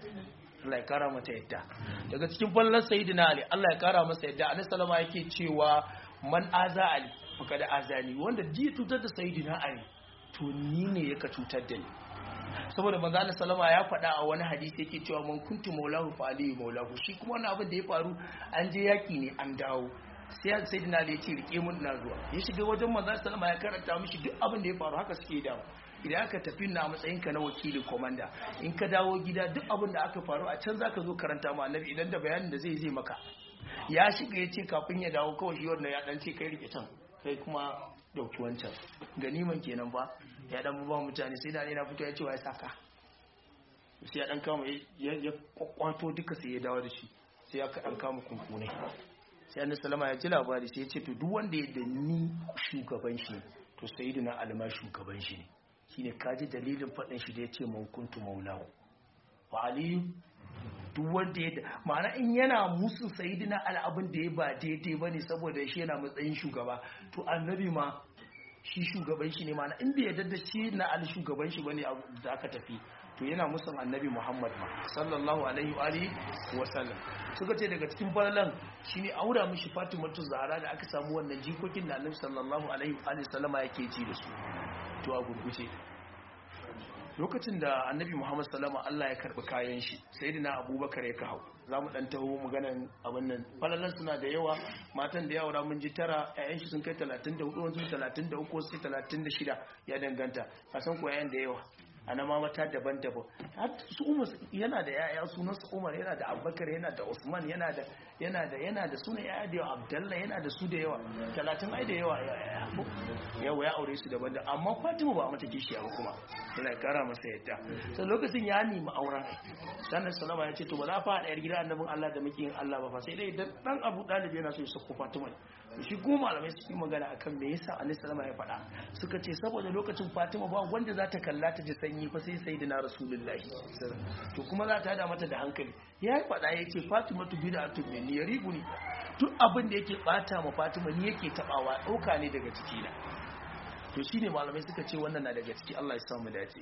Allah ya kara mata yadda daga cikin fallar sayyidina Ali Allah ya kara masa yadda Annabi sallama yake cewa man aza Ali faka da azani wanda ji cutar da sayyidina Ali to ni ne yaka cutar da ni saboda manzo Allah sallama ya faɗa a wani hadisi yake cewa man kuntu maulahu fa ali maulahu shi kuma wannan abin da ya faru an je yaki ne an dawo sai sayyidina Ali ya ce rike mun na zuwa ya shiga wajen manzo sallama ya karanta mishi duk abin da ya faru haka suke dawo idan aka tafi na matsayinka na wakilin komanda in ka dawo gida duk abin da aka faru a can zaka zo karanta ma annabi idan da bayanin da zai zai maka ya shiga ya ce kafin ya dawo kawai shi wannan ya dan ce kai rike can kai kuma dauki wancan ganiman kenan ba ya dan ba mutane sai da na fito ya ce wa ya saka sai ya dan kama ya kwakwato duka sai ya dawo da shi sai ya ka dan kama kunkune sai annabi sallama ya ji labari sai ya ce to duk wanda ya da ni shugaban shi to sayyidina alma shugaban shi ne shine kaji dalilin faɗin shi da ya ce man kuntu maulahu wa aliyu duk wanda ya ma'ana in yana musu sayidina al'abin da ya ba daidai ba ne saboda shi yana matsayin shugaba to annabi ma shi shugaban shi ne ma'ana in bai yarda da shi na al shugaban shi bane da aka tafi to yana musun annabi muhammad ma sallallahu alaihi wa alihi wa sallam suka ce daga cikin falalan shine aura mishi fatimatu zahra da aka samu wannan jikokin da annabi sallallahu alaihi wa alihi sallama yake ji da su to a gurguje lokacin da annabi muhammad salama allah ya karbi kayan shi sai dina abubakar ya kawo za mu dan taho maganan abin nan falalan suna da yawa matan da yawa mun ji tara yayan shi sun kai 34 wasu 33 wasu 36 ya danganta a san ko yayan da yawa ana ma mata daban-daban su umar yana da yaya sunan su umar yana da abubakar yana da usman yana da yana da yana da sunan yaya da yawa abdalla yana da su da yawa talatin ai da yawa yawa ya aure su daban da amma fatima ba mata kishiya ba kuma yana kara masa yadda sai lokacin ya nemi auren sannan salama ya ce to ba za fa ɗayar gida annabin allah da muke yin allah ba fa sai dai dan abu ɗalibi yana so ya sako fatima shi ko malamai su yi magana akan me yasa annabi sallama ya faɗa suka ce saboda lokacin Fatima ba wanda za ta kalla ta ji sanyi fa sai sayyidina rasulullahi to kuma za ta hada mata da hankali ya faɗa yake Fatima tu bid'atu minni yaribuni duk abin da yake bata ma Fatima ni yake tabawa dauka ne daga ciki na to shine malamai suka ce wannan na daga ciki Allah ya samu dace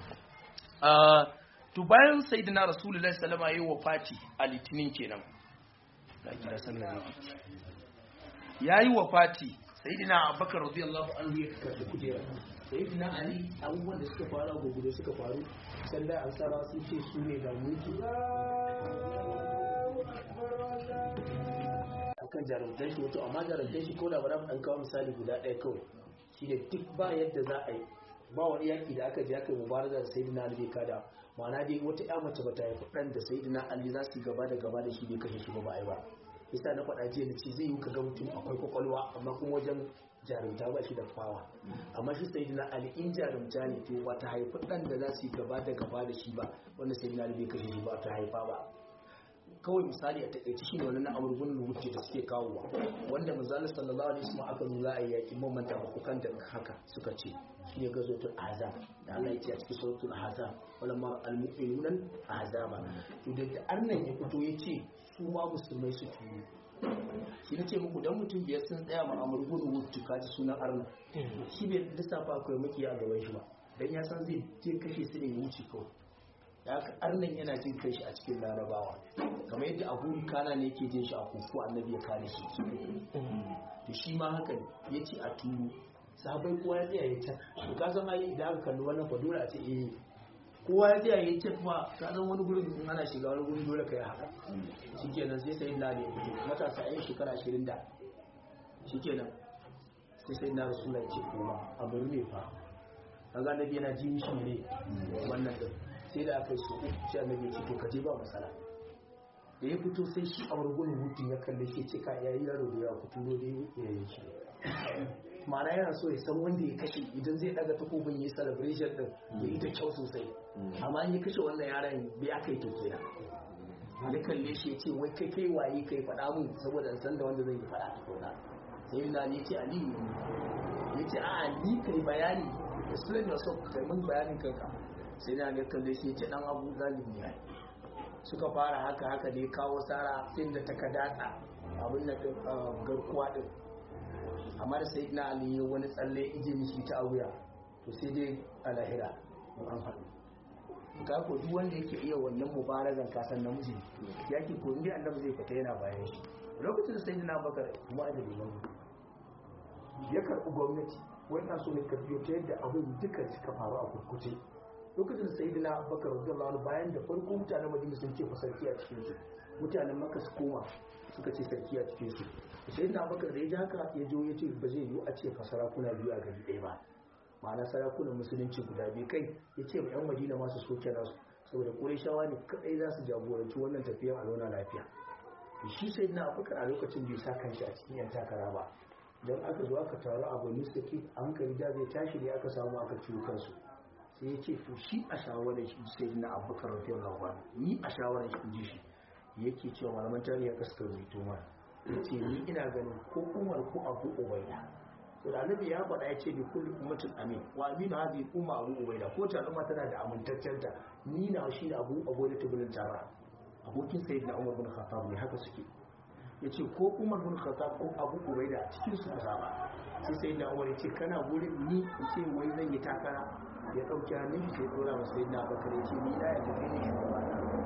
to bayan sayyidina rasulullahi sallama yayi wafati a litinin kenan ga kira sallallahu ya yi wa fati sayidina abubakar radiyallahu anhu ya karɓi kujera sayidina ali abubuwan da suka faru a gugudu suka faru sanda an sara sun ce su ne da mulki akan jarumtar shi wato amma jarumtar shi ko da ba dan kawo misali guda ɗaya kawai shine duk ba yadda za a yi ba wani yaki da aka je aka yi mubaraza da sayidina ali bai kada ma'ana dai wata ya mace ba ta haifi ɗan da sayidina ali za su yi gaba da gaba da shi bai kashe shi ba ba a yi ba yasa na faɗa jiya da ce zai yi ka ga mutum akwai kwakwalwa amma kuma wajen jarumta ba shi da fawa amma shi sai na ali in jarumta ne to ba ta haifi ɗan da za su yi gaba da gaba da shi ba wanda sai na ali bai kashe shi ba ta haifa ba kawai misali a takaice shi ne wani na amurgun wuce da suke kawowa wanda manzala sallallahu alaihi wasallam aka nuna a yaki mamanta hukukan da haka suka ce shi ne gazotul azab da Allah ya ce a cikin suratul azab wala ma almu'minun azaba to da arnan ya fito ya ce su ma musulmai su tuni shi na ce muku dan mutum biyar sun tsaya ma amurgun wuce kaji sunan arna shi bai lissafa akwai makiya a gaban shi ba dan ya san zai je kashe su ne ya wuce kawai da haka arnan yana jin kai shi a cikin larabawa kamar yadda abu kana ne yake jin shi a kuku annabi ya kare shi to shi ma haka ne ya ce a turu sahabbai kowa ya tsaya ya can to ka san ai idan aka kalli wannan fa dole a ce eh kowa ya tsaya ya ce fa ka san wani gurin in ana shiga wani gurin dole kai haka shikenan sai sai na ne ya fito matasa yan shekara 20 da shikenan sai sai na rasulullahi ya ce kuma abu ne fa kaga annabi yana ji mishi ne wannan din sai da aka yi su uku sai annabi ya ce to ka je ba matsala da ya fito sai shi a wani hutun ya kalle shi ce ka yayi yaro da yawa fito da ya yi shi ma'ana yana so ya san wanda ya kashe idan zai daga takobin ya yi celebration din ya yi ta kyau sosai amma in ya kashe wannan yaron bai aka yi to kenan ya kalle shi ya ce wai kai kai waye kai faɗa mun saboda in san da wanda zai yi faɗa ta kauna sai na ne ce aliyu ne ya ce a'a ni kai bayani explain yourself kai mun bayanin kanka sai na ga kalle shi ya ce dan abu zalimi ne suka fara haka haka da ya kawo tsara sai da ta kadatsa abin da garkuwa din amma da sai na ali wani tsalle ije mishi ta wuya to sai dai a lahira an haɗu ka ko duk wanda yake iya wannan mubarazan kasan namiji yake ko inda annabi zai fita yana bayan shi lokacin da sayyidina bakar kuma da liman ya karɓi gwamnati wannan so ne ka biyo ta yadda abin duka suka faru a kurkuce lokacin da sayyidina bakar radiyallahu anhu bayan da farko mutanen madina sun ce fa sarki a cikin su mutanen makka su koma suka ce sarki a cikin su sayyidina bakar da ya ji haka ya jo ya ce ba zai yiwu a ce fa sarakuna biyu a gari ɗaya ba ma'ana sarakunan musulunci guda biyu kai ya ce ma 'yan madina masu soke nasu saboda ƙureshawa ne kaɗai za su jagoranci wannan tafiyar a zauna lafiya shi sai na afirka a lokacin bai sa kanshi a cikin yan takara ba don aka zo aka taru a bani saki a hankali da zai tashi ne aka samu aka ciwo kansu sai ya ce to shi a shawarar shi sai na abubakar radiyallahu anhu ni a shawarar shi ji shi yake cewa malaman tarihi aka suka rubuto mana yace ni ina ganin ko umar ko abu ubaida to da annabi ya faɗa ya ce bi kulli ummatin amin wa aminu hadhihi umma abu ubaida ko ta al'umma tana da amintaccen ta ni na shi da abu abu da tubulin tara abokin sayyidina umar bin khattab ne haka suke yace ko umar bin khattab ko abu ubaida cikin su ka zaba sai sayyidina umar yace kana gurin ni in ce wai zan yi takara ya dauki hannun shi sai dora masa sayyidina abubakar yace ni na ya tafi ne shugaba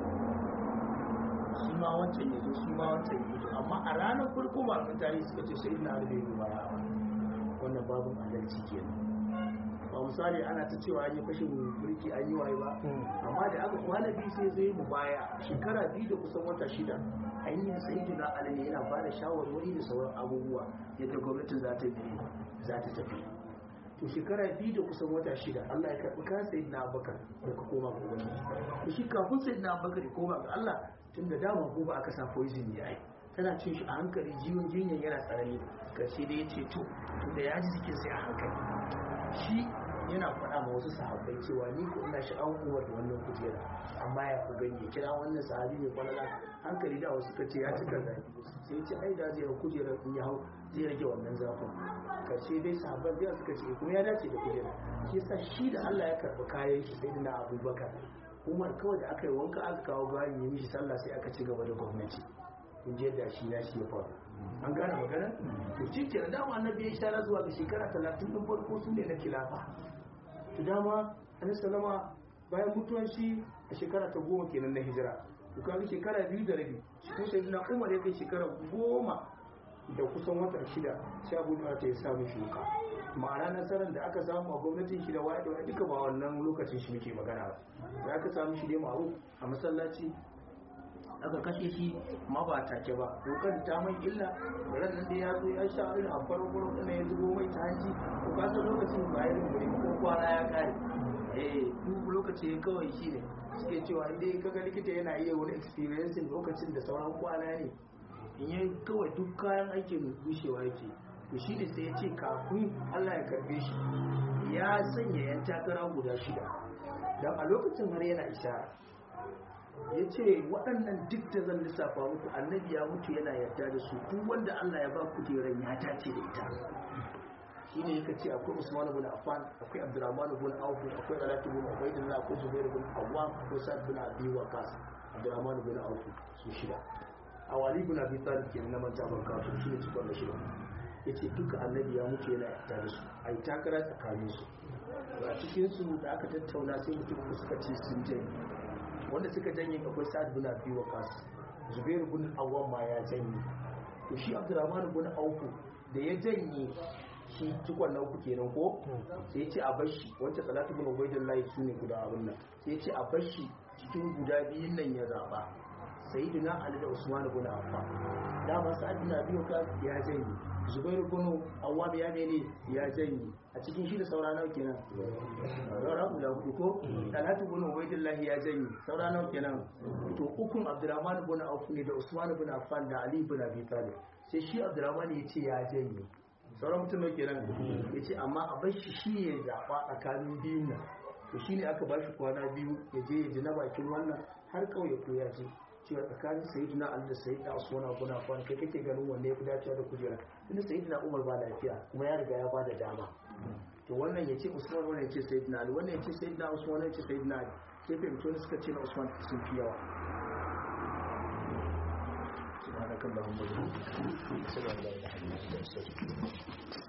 shi ma wancan ya zo shi ma wancan ya zo amma a ranar farko ba mun tarihi suka ce sayyidina ali bai yi baya wannan babin adalci kenan ba misali ana ta cewa an yi fashin mulki an yi waye ba amma da aka kwana biyu sai zai mu baya shekara biyu da kusan wata shida ainihin sai na alani yana ba da shawarwari da sauran abubuwa yadda gwamnatin za ta bi za ta tafi to shekara biyu da kusan wata shida Allah ya karɓi kan sayi na abakar da ka koma ga wani to shi kafin sayi na abakar ya koma ga Allah tun da dama ko ba aka sa poison ya yi tana cin shi a hankali jiwon jinyar yana tsarani karshe da ya ce to da ya ji jikin sai a hankali shi yana faɗa ma wasu sahabbai cewa ni ko ina shi an uwar da wannan kujera amma ya ku gani kira wannan sahabi mai kwalala hankali da wasu kace ya cika zafi sai ya ce ai da zai kujerar in ya hau zai rage wannan zafin karshe dai sahabban da suka ce kuma ya dace da kujera shi yasa shi da Allah ya karɓi kayan shi sai na Abubakar Umar kawai da aka yi wanka aka kawo bayan yi mishi sallah sai aka ci gaba da gwamnati in je da shi na shi ya faru an gane magana to shi ke dama annabi ya ishara zuwa ga shekara talatin din farko su ne na kilafa to dama annabi sallama bayan mutuwan shi a shekara ta goma kenan na hijira to kaga shekara biyu da rabi shi kuma sai na umar ya kai shekara goma da kusan wata shida sai abu da ta ya samu shuka ma'ana nasarar da aka samu a gwamnatin shi da waye da wani duka ba wannan lokacin shi muke magana ba da aka samu shi dai ma'aru a masallaci aka kashe shi ma ba take ba dokar ta mai illa ran nan da ya zo ya sha irin a farin gurin da ya zubo mai ta hanci ko ka san lokacin ba irin guri ko kwana ya kare eh duk lokaci kawai shi ne suke cewa inda ka ga likita yana iya wani experience lokacin da sauran kwana ne in yi kawai duk kayan aikin gushewa yake to shi ne sai ya ce kafin Allah ya karbe shi ya sanya yan takara guda shida dan a lokacin har yana ishara ya ce waɗannan duk da zan lissafa muku annabi ya mutu yana yarda da su duk wanda Allah ya ba kujeran ya tace da ita shi ne yaka ce akwai Usman ibn Affan akwai Abdurrahman ibn Auf akwai Talhat ibn Ubaydillah akwai Zubair ibn Awwam akwai Sa'd ibn Abi Waqqas Abdurrahman ibn Auf su shida Awali ibn Abi Talib kenan na manta barka su shi ne cikon da shida yace duka annabi ya mutu yana yarda da su ai takara tsakanin su a cikin su da aka tattauna sai mutum suka ce sun je wanda suka janye akwai sa'ad bin abi waqas zubair bin awwam ma ya janye to shi abdurrahman bin auf da ya janye shi cikon na uku kenan ko sai ya ce a bashi wancan salatu bin ubaidillahi su ne guda abin nan sai ya ce a bashi cikin guda biyun nan ya zaba sayyidina ali da usman bin affan dama sa'ad bin abi waqas ya janye zubairu bin awwab ya ne ya janye a cikin shi da saura nawa kenan saura guda hudu ko talatu bin ubaidillah ya janye saura nawa kenan to ukun abdurrahman bin auf ne da usman bin affan da ali bin abi talib sai shi abdurrahman ya ce ya janye sauran mutum nawa kenan ya ce amma a bar shi shi ya zaɓa tsakanin biyun nan to shi ne aka ba shi kwana biyu ya je ya ji na bakin wannan har kauye ko ya je cewa tsakanin sayyidina ali da sayyidina usman abu na kwan kai kake ganin wanne ya fi dacewa da kujera tunda sayyidina umar ba lafiya kuma ya riga ya ba da dama to wannan ya ce usman wannan ya ce sayyidina ali wannan ya ce sayyidina usman wannan ya ce sayyidina ali sai fahimci wani suka ce na usman sun fi yawa سبحانك اللهم وبحمدك اشهد ان لا اله الا انت استغفرك